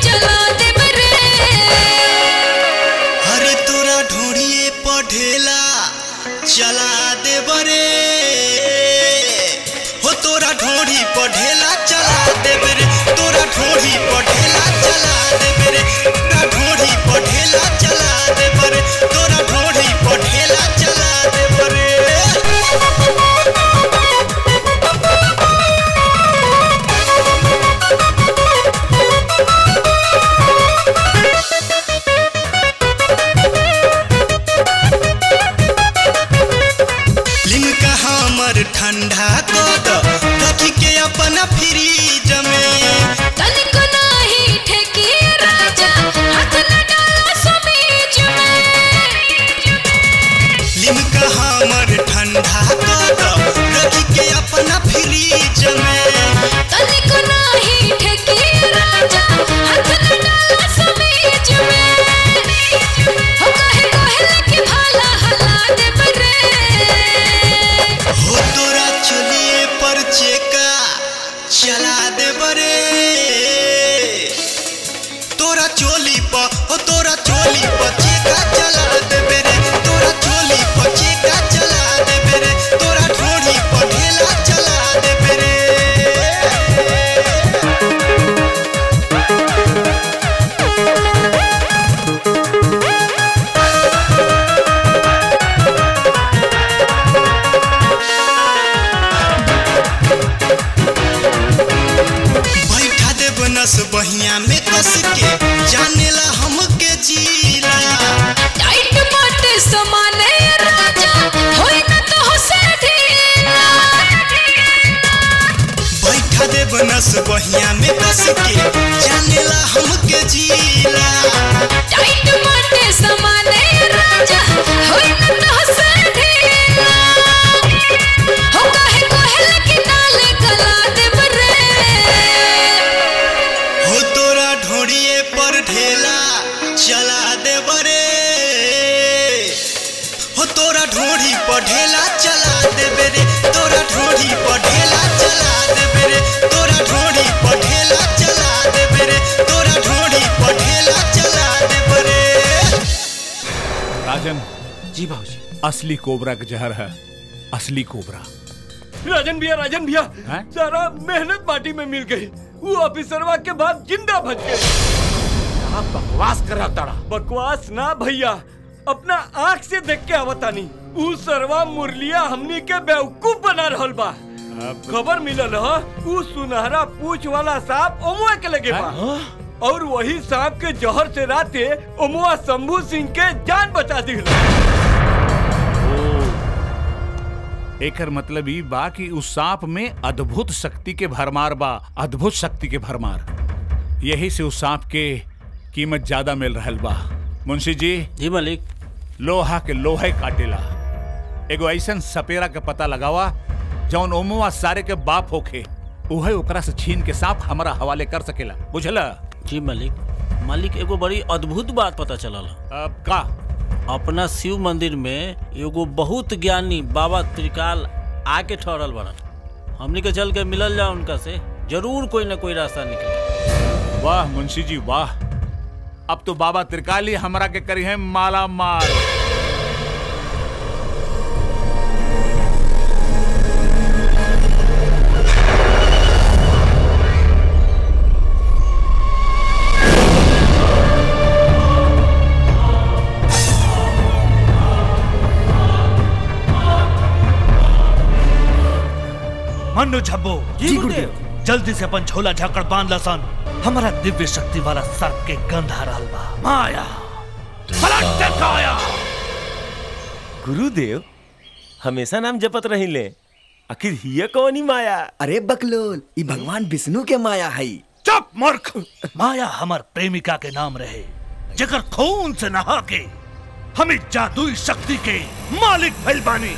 देबरे तोरा चोली प ओ तोरा चोली प चेका चला देबे रे तोरा चोली प चेका चला देबे रे तोरा ढोड़ी प ढेला चला देबे रे बैठा देब नस बहिया में कस के जानेला हमके जीला टाइट बाटे समाने राजा होई न तो होसे ढीला बैठा देब नस बहिया में कस के जानेला हमके जीला टाइट बाटे समाने राजा होई न तो होसे ढीला हो काहे कोहल की डाले गला देब रे हो तोरा ढोड़िए पर ढेला चला देब रे हो तोरा ढोड़ी पर ढेला चला देबे रे तोरा ढोड़ी पर ढेला चला देबे रे तोरा ढोड़ी पर ढेला चला देबे रे तोरा ढोड़ी पर ढेला चला देबे रे राजन जी बाबूजी असली कोबरा का जहर है असली कोबरा राजन भैया राजन भैया हैं? सारा मेहनत माटी में मिल गई वो ऑफिसरवा के बाद जिंदा बच गए आप बकवास कर रहा तारा बकवास ना भैया अपना आँख से देख के आवतानी ऊ सरवा मुरलिया हमनी के बेवकूफ बना रहल बा खबर मिलल ह ऊ सुनहरा पूछ वाला सांप ओमुआ के लगे बा और वही सांप के जहर से राते ओमुआ शंभू सिंह के जान बचा दी एकर मतलब ई बा कि उस सांप में अद्भुत शक्ति के भरमार बा अद्भुत शक्ति के भरमार यही से उस सांप के कीमत ज्यादा मिल रहल बा मुंशी जी जी मालिक लोहा के लोहे काटेला एगो ऐसन सपेरा के पता लगावा जौन ओमुआ सारे के बाप होखे उहे ओकरा से छीन के सांप हमारा हवाले कर सकेला बुझला जी मालिक मालिक एगो बड़ी अद्भुत बात पता चलल अब का अपना शिव मंदिर में एगो बहुत ज्ञानी बाबा त्रिकाल आके ठहरल बड़न हमनी के चल के मिलल जा उनका से जरूर कोई ना कोई रास्ता निकले वाह मुंशी जी वाह अब तो बाबा त्रिकाली हमरा के करी है माला माल मनु झब्बो जी गुरुदेव जल्दी से अपन झोला झाकड़ बांध लसन हमारा दिव्य शक्ति वाला सर्प के गंध आ रहल बा माया पलट के काया गुरुदेव हमेशा नाम जपत रहिले आखिर हिय कौनी माया अरे बकलोल ई भगवान विष्णु के माया है चुप मूर्ख माया हमार प्रेमिका के नाम रहे जेकर खून से नहा के हमें जादुई शक्ति के मालिक भइल बानी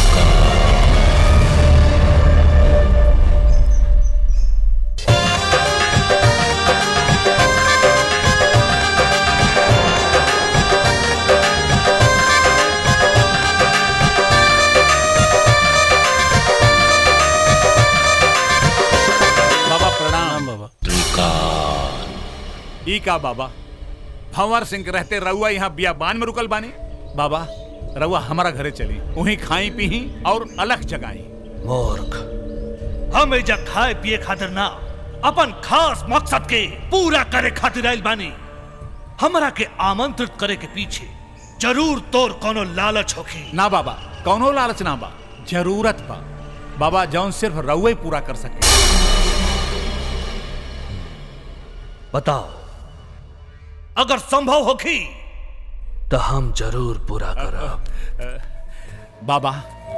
बाबा प्रणाम बाबा ई का बाबा भंवर सिंह के रहते रउआ यहाँ बियाबान में रुकल बानी बाबा रउआ हमारा घरे चली वहीं खाई पी और अलग जगाई मूर्ख हम एजा खाए पिए खातिर ना अपन खास मकसद के पूरा करे खातिर आइल बानी हमरा के आमंत्रित करे के पीछे जरूर तोर कोनो लालच होखी ना बाबा कौनो लालच ना बा जरूरत बा बाबा जौन सिर्फ रउए पूरा कर सके बताओ अगर संभव होखी तो हम जरूर पूरा करब बाबा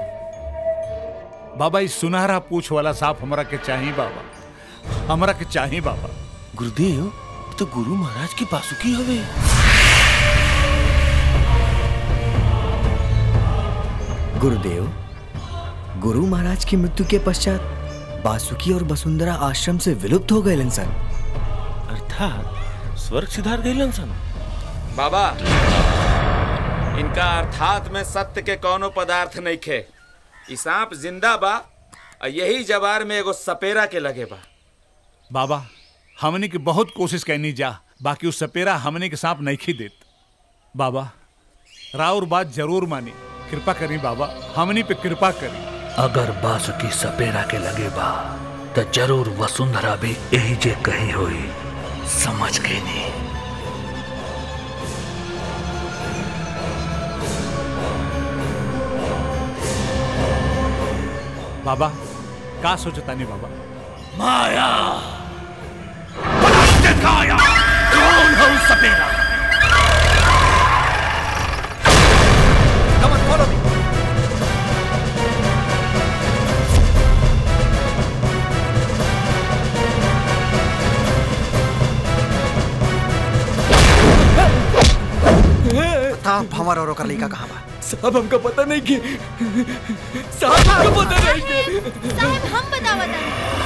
बाबा इस सुनहरा पूछ वाला सांप हमरा के चाहिए बाबा हमरा के चाहिए बाबा गुरुदेव तो गुरु महाराज की बासुकी हवे गुरुदेव गुरु महाराज की मृत्यु के पश्चात बासुकी और वसुंधरा आश्रम से विलुप्त हो गए इंसान अर्थात स्वर्ग सिधार गए सन बाबा इनका अर्थात में सत्य के कोनो पदार्थ नहीं खे ई सांप जिंदा बा और यही जवार में एगो सपेरा के लगे बा बाबा हमने की बहुत कोशिश करनी जा बाकी उस सपेरा हमने के सांप नहीं खी देत बाबा राउर बात जरूर मानी कृपा करी बाबा हमनी पे कृपा करी अगर बासुकी सपेरा के लगे बा तो जरूर वसुंधरा भी यही जे कही होई समझ गई नहीं बाबा का सोचता नहीं बाबा माया पलट काया कौन है उस सपेरा Come on, follow me. बताओ भंवर और ओकर लड़का कहाँ बा साहब हमका पता नहीं कि साहब हमका पता नहीं कि साहब हम बतावत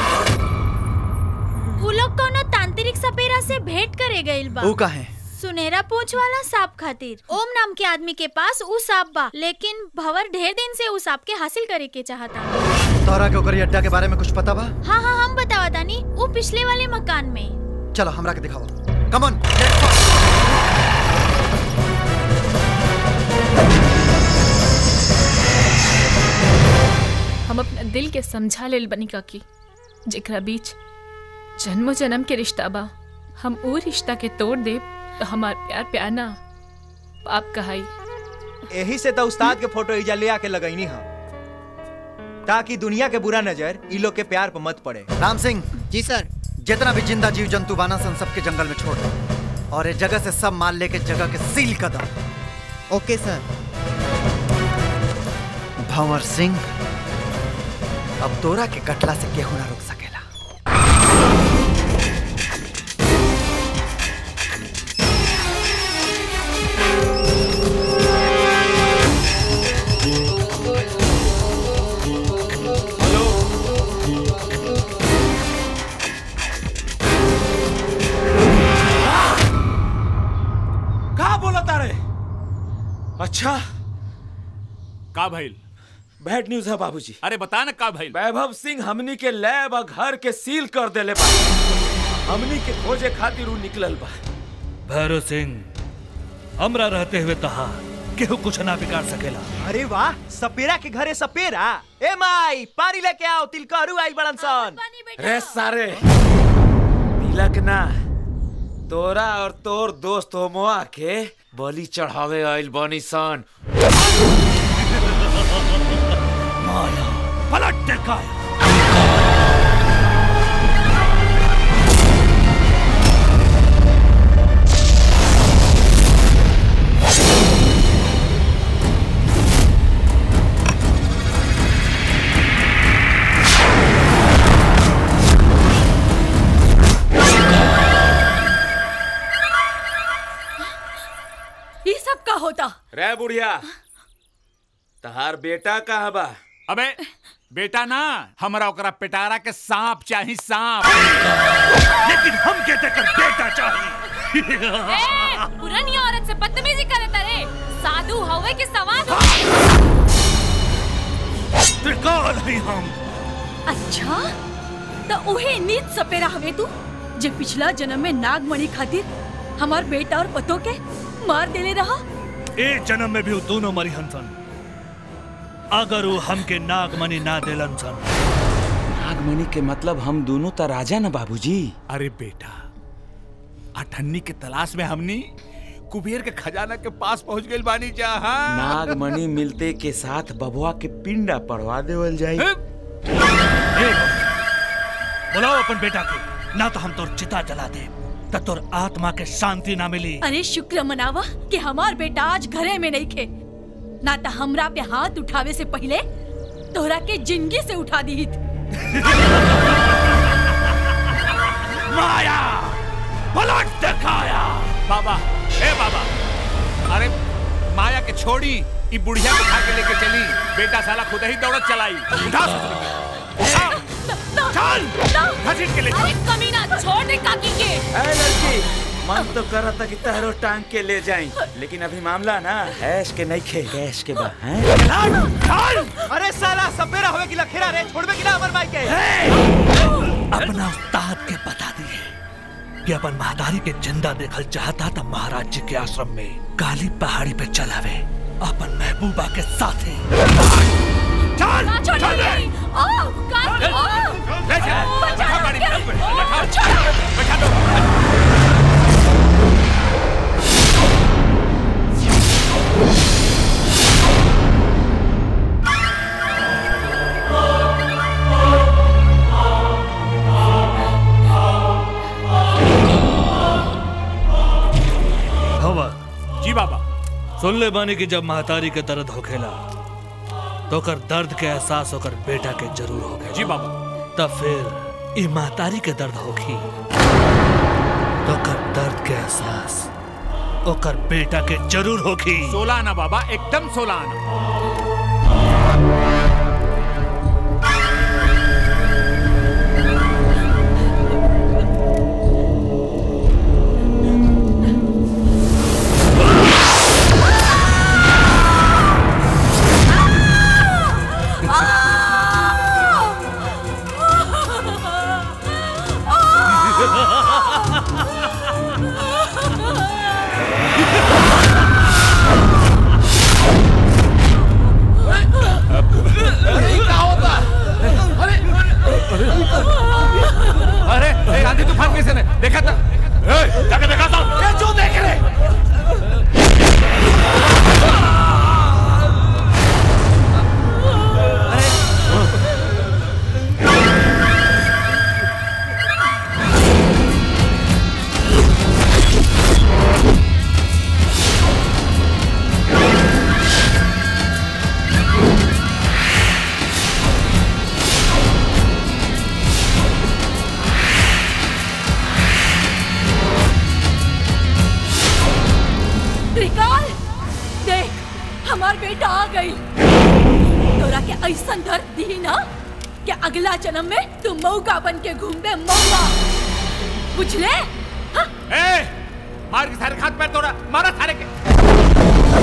उ लोग कोनो तांत्रिक सपेरा से भेंट करे गइल बा ऊ काहे सुनहरा पूंछ वाला सांप खातिर ओम नाम के आदमी के पास उ सांप बा लेकिन भंवर ढेर दिन से उ सांप के हासिल करे के चाहता तोहरा के ओकर अड्डा के बारे में कुछ पता बा हाँ हाँ हम बतावतानी उ पिछले वाले मकान में चलो हमरा के दिखाओ कम ऑन हम अपना दिल के समझा लेल बनी काकी जेकरा बीच जन्मो जन्म के रिश्ता बा हम वो रिश्ता के तोड़ दे तो हमार प्यार प्यार ना पाप कहाई यही से तो उस्ताद के फोटो इजा ले आके लगैनी हम ताकि दुनिया के बुरा नजर ई लोग के प्यार पर मत पड़े राम सिंह जी सर जितना भी जिंदा जीव जंतु बाना सन सबके जंगल में छोड़ दो और इस जगह से सब माल लेके जगह के सील कर दो ओके सर भंवर सिंह अब तोरा के कटला से केहू ना रोक सकेला का बोला तारे अच्छा का भइल बैड न्यूज है बाबूजी अरे बता ना का भइल वैभव सिंह हमनी के लैब और घर के सील कर देले बा हमनी के खोजे खातिर उ निकलल बा भैरव सिंह हमरा रहते हुए तहा केहू कुछ ना बिगाड़ सकेला अरे वाह सपेरा के घरे सपेरा ए माई पानी लेके आओ तिलकहरू आई बड़न सन रे सारे तिलक ना तोरा और तोर दोस्त होमोआ के बलि चढ़ावे आइल बनी सन माया पलट काया ये सब का होता रे बुढ़िया तहार बेटा कहाँ बा अबे बेटा ना हमरा ओकरा पेटारा के सांप चाही सांप लेकिन हम कहते कर बेटा चाहिए ए, पुरानी औरत से बदतमीजी करे तारे साधु हवे के सवाद त्रिकाल है हम अच्छा तो उहे नीत सपेरा हवे तू जे पिछला जन्म में नागमणि खातिर हमार बेटा और पतो के मार देले रहा ए जन्म में भी वो दोनों मरी हंसन अगर वो हमके नागमणि ना देलन सन नागमणि के मतलब हम दोनों तो राजा ना बाबूजी अरे बेटा अठन्नी के तलाश में हमनी कुबेर के खजाना के पास पहुंच गइल बानी जहां नागमणि मिलते के साथ बबुआ के पिंडा पड़वा देवल जाई बुलाओ अपन बेटा के ना तो हम तोर चिता जला दे त तोर आत्मा के शांति ना मिली अरे शुक्र मनावा कि हमार बेटा आज घरे में नहीं खे ना तो हमरा पे हाथ उठावे से पहले तोहरा के जिंदगी से उठा दी माया पलट दिखाया बाबा ए बाबा अरे माया के छोड़ी ई बुढ़िया को उठा के लेके चली बेटा साला खुद ही दौड़त चलाई उठा चल घसीट के ले अरे कमीना छोड़ दे काकी के ए लड़की मन तो कर रहा था कि तहरो टांग के ले जाई लेकिन अभी मामला ना ऐश के नहीं खे ऐश के बा हैं अरे साला सपेरा होवे की लखेरा रे छोड़बे की ना हमर माई के अपना उस्ताद के बता दिए कि अपन महादारी के जिंदा देखल चाहता था महाराज जी के आश्रम में काली पहाड़ी पे चलावे अपन महबूबा के साथे चल ना चल रे। ओ काल ओ ले जा। बचा गाड़ी के पे, ओ, बैठा, छोड़ो। बैठा दो। भवर जी बाबा सुन ले बानी कि जब महतारी के दर्द होखेला तो कर दर्द के एहसास होकर बेटा के जरूर होगा जी बाबा तब फिर ई महतारी के दर्द होखी तो कर दर्द के एहसास ओकर बेटा के जरूर होखी सोलह आना बाबा एकदम सोलह आना अरे ए, आंधी तूफान कैसे ने देखा था ए, जाके देखा था ये जो देख रहे त्रिकाल देख हमार बेटा आ गई तोरा के ऐसा दर्द दी ना कि अगला जन्म में तू मौका बन के घूमबे मौका बुझले ए मार के सारे हाथ पैर तोड़ा मारा सारे के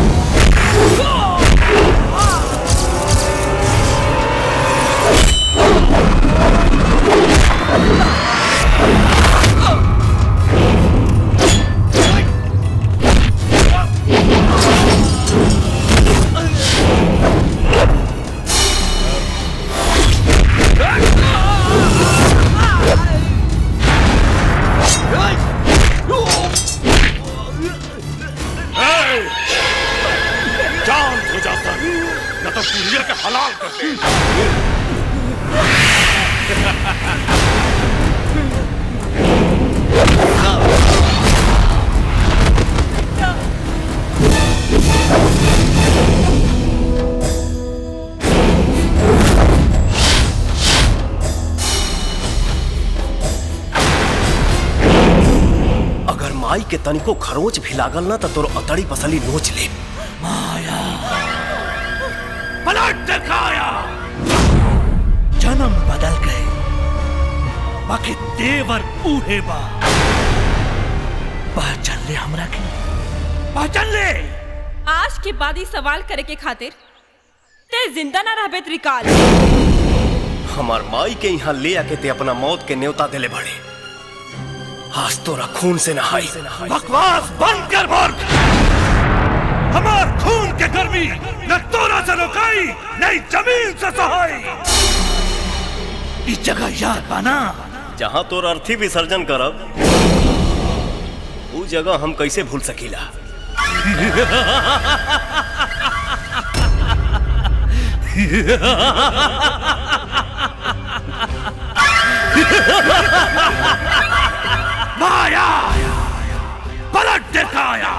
शांत हो जाता न तो पुरिया के हलाल कर दे अगर माई के तनिको खरोच भी लागल ना तो तोर अतड़ी पसली नोच ले पलट दिखाया जन्म बदल गए बाकी देवर उहे बा पहचान ले हमरा के पहचान ले आज के बाद ही सवाल करे के खातिर ते जिंदा ना रहबे त्रिकाल हमार माई के यहाँ ले आके ते अपना मौत के न्योता दिले बड़े आज तोरा खून से नहाई बकवास बंद कर मूर्ख हमार खून के गर्मी न तोरा से रोकाई नहीं जमीन से सहाई इस जगह याद बना जहाँ तोर अर्थी विसर्जन करब उ जगह हम कैसे भूल सकीला माया पलट दिखाया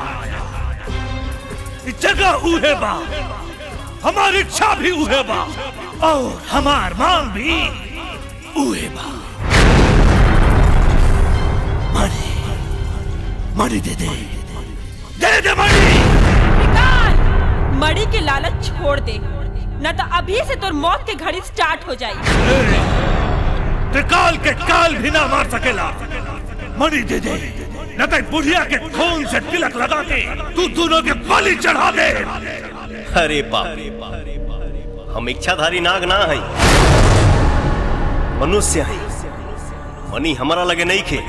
इस जगह उहे बा हमारी इच्छा भी उहे बा और हमार मांग भी उहे बा मणि मणि दे दे दे दे मणि त्रिकाल मड़ी के लालच छोड़ दे न तो अभी से तोर मौत के घड़ी स्टार्ट हो जाई त्रिकाल के काल भी ना मार सकेला मणि दे दे न तो बुढ़िया के खून से तिलक लगा के तू दोनों के बलि चढ़ा दे अरे बाप हम इच्छाधारी नाग ना हई मनुष्य हई मनी हमारा लगे नहीं खे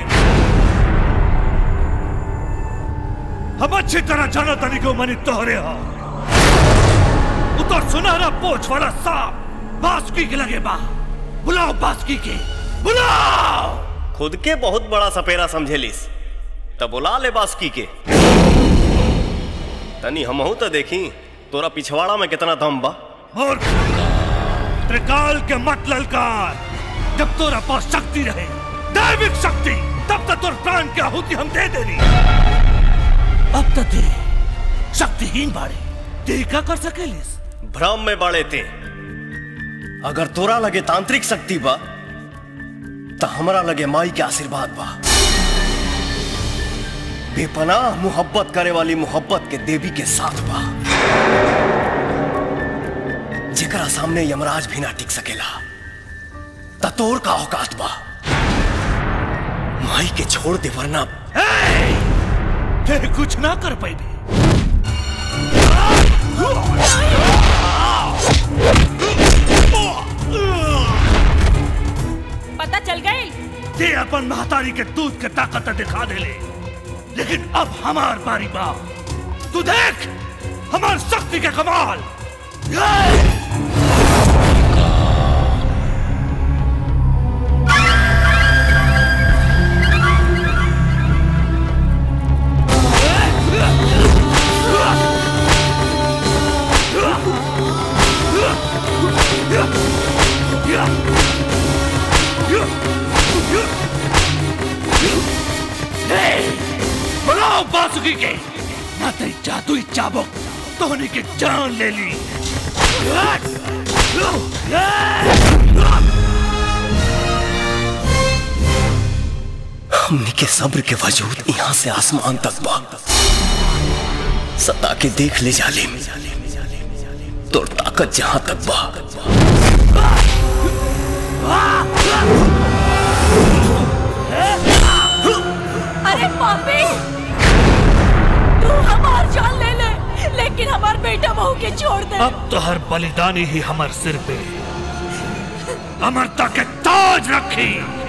हम अच्छी तरह जाना तनी को मनी तोहरे हो उतर सुनहरा पोछ वाला सांप बासुकी के लगे बा बुलाओ बासुकी के बुलाओ खुद के बहुत बड़ा सपेरा समझेलिस तब बुला ले बासुकी के तनी हमहू तो देखी तोरा पिछवाड़ा में कितना दम बा मूर्ख त्रिकाल के मत ललकार जब तोरा पास शक्ति रहे दैविक शक्ति तब तक तोर प्राण की आहुति हम दे देनी अब तक ते शक्तिहीन बाड़े ते का कर सकेलिस भ्रम में बाड़े थे अगर तोरा लगे तांत्रिक शक्ति बा तो हमरा लगे माई के आशीर्वाद बा बेपनाह मोहब्बत करे वाली मोहब्बत के देवी के साथ बा जेकरा सामने यमराज भी ना टिक सकेला ततोर का औकात बा माई के छोड़ दे वरना फिर कुछ ना कर पाई पता चल गई ते अपन महतारी के दूध के ताकत दिखा दे ले लेकिन अब हमार बारी बा तू देख हमार शक्ति के कमाल बनाओ बासुकी के ना तेरी जादुई चाबुक तोहनी की जान ले ली हमने के सब्र के वजूद यहाँ से आसमान तक बा सता के देख ले जाले तोर ताकत जहां तक बा अरे पापी तू हमार जान ले ले लेकिन हमार बेटा बहू के छोड़ दे अब तो हर बलिदानी ही हमार सिर पे अमरता के ताज रखी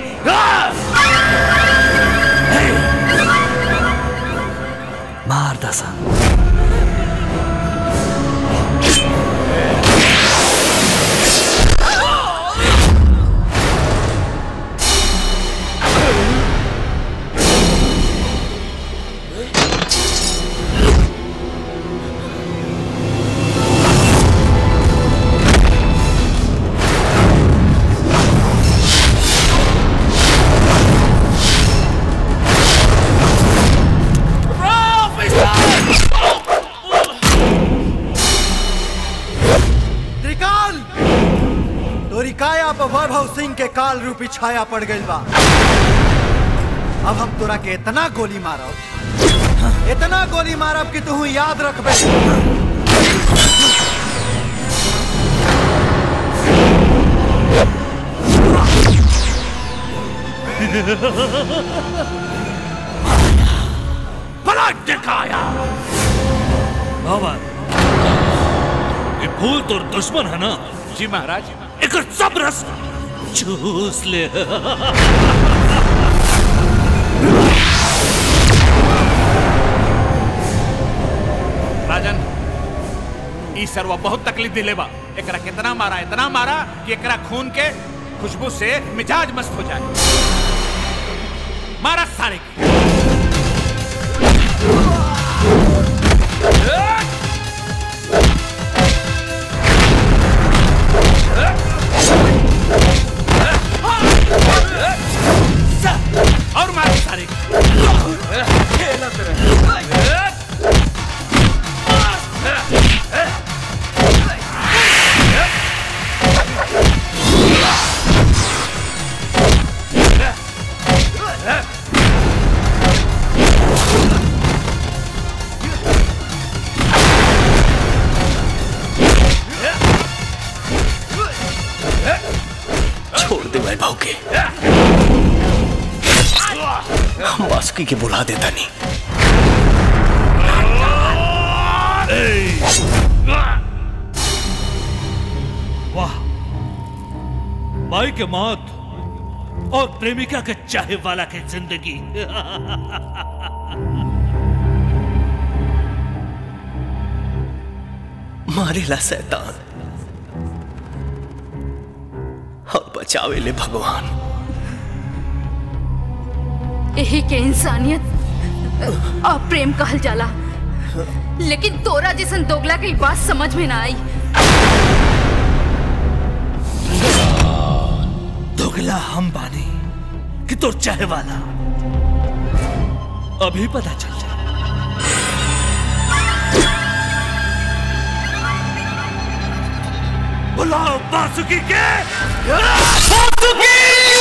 मार दसा त्रिकाल तोरी काया पर वैभव सिंह के काल रूपी छाया पड़ गई बा अब हम तोरा के इतना गोली मारब इतना गोली मारब कि तू याद रखबे पलट दिखाया बाबा ये फूल तो दुश्मन है ना जी महाराज एक सब रस चूस ले राजन ई सरवा बहुत तकलीफ दिले बा एकरा कितना मारा इतना मारा कि एकरा खून के खुशबू से मिजाज मस्त हो जाए मारा सारे के और मारा सारे छोड़ दे वैभव के हम बासुकी के बुला देता नहीं वाह माई के मौत और प्रेमिका के चाहे वाला के जिंदगी मारेला शैतान और बचावे ले भगवान यही के इंसानियत और प्रेम कहल जाला लेकिन तोरा जैसन दोगला के ई बात समझ में ना आई दोगला हम बानी कि तोर चाहे वाला अभी पता चल जाए बुलाओ बासुकी के बासुकी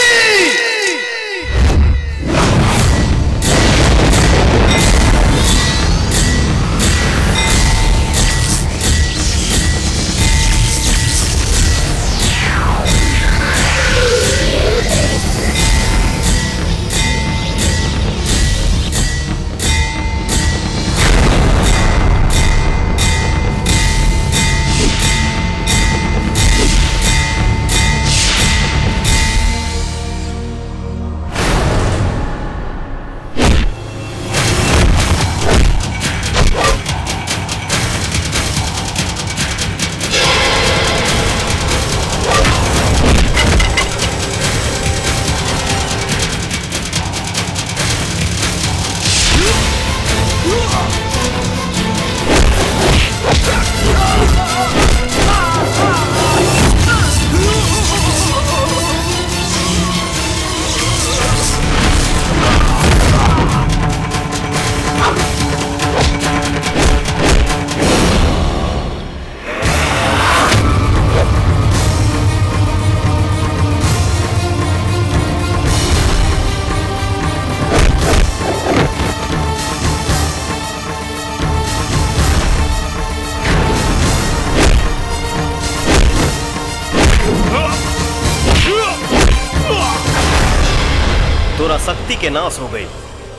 तोरा शक्ति के नाश हो गई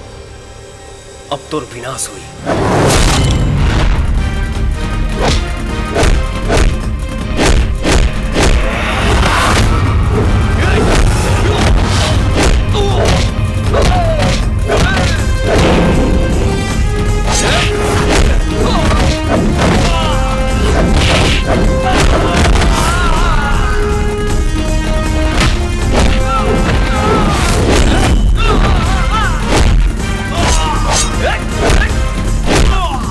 अब तोर विनाश हुई Ah!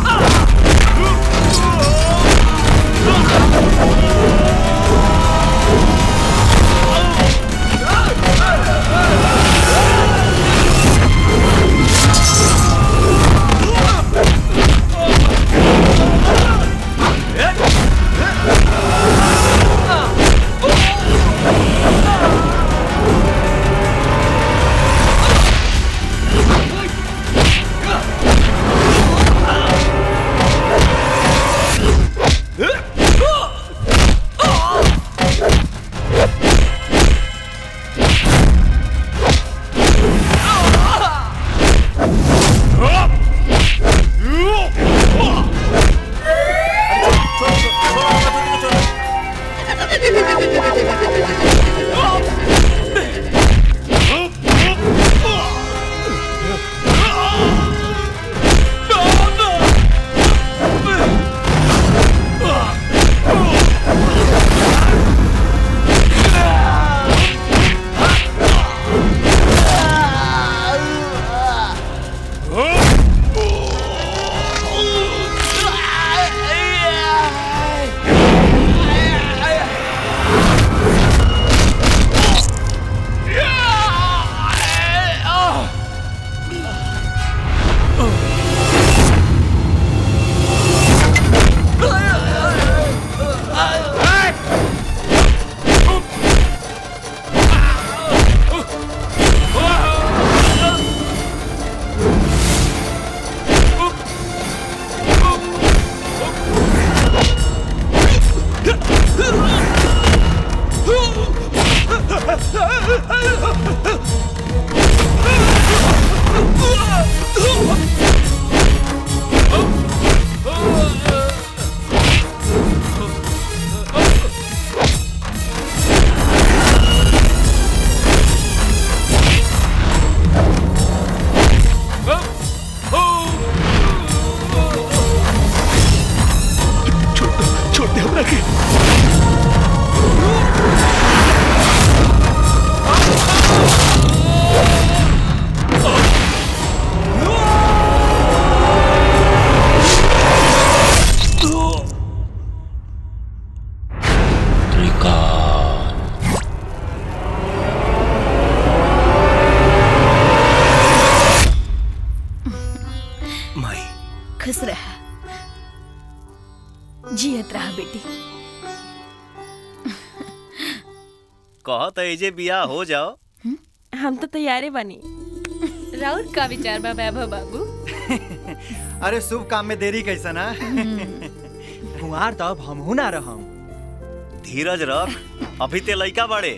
खुश रह जियत रहा बेटी कहत एजे बियाह हो जाओ हम तो तैयारे बनी राउर का विचार बा वैभव बाबू अरे शुभ काम में देरी कैसा ना कुंवार तब हमहू ना रहम धीरज रख अभी ते लइका बड़े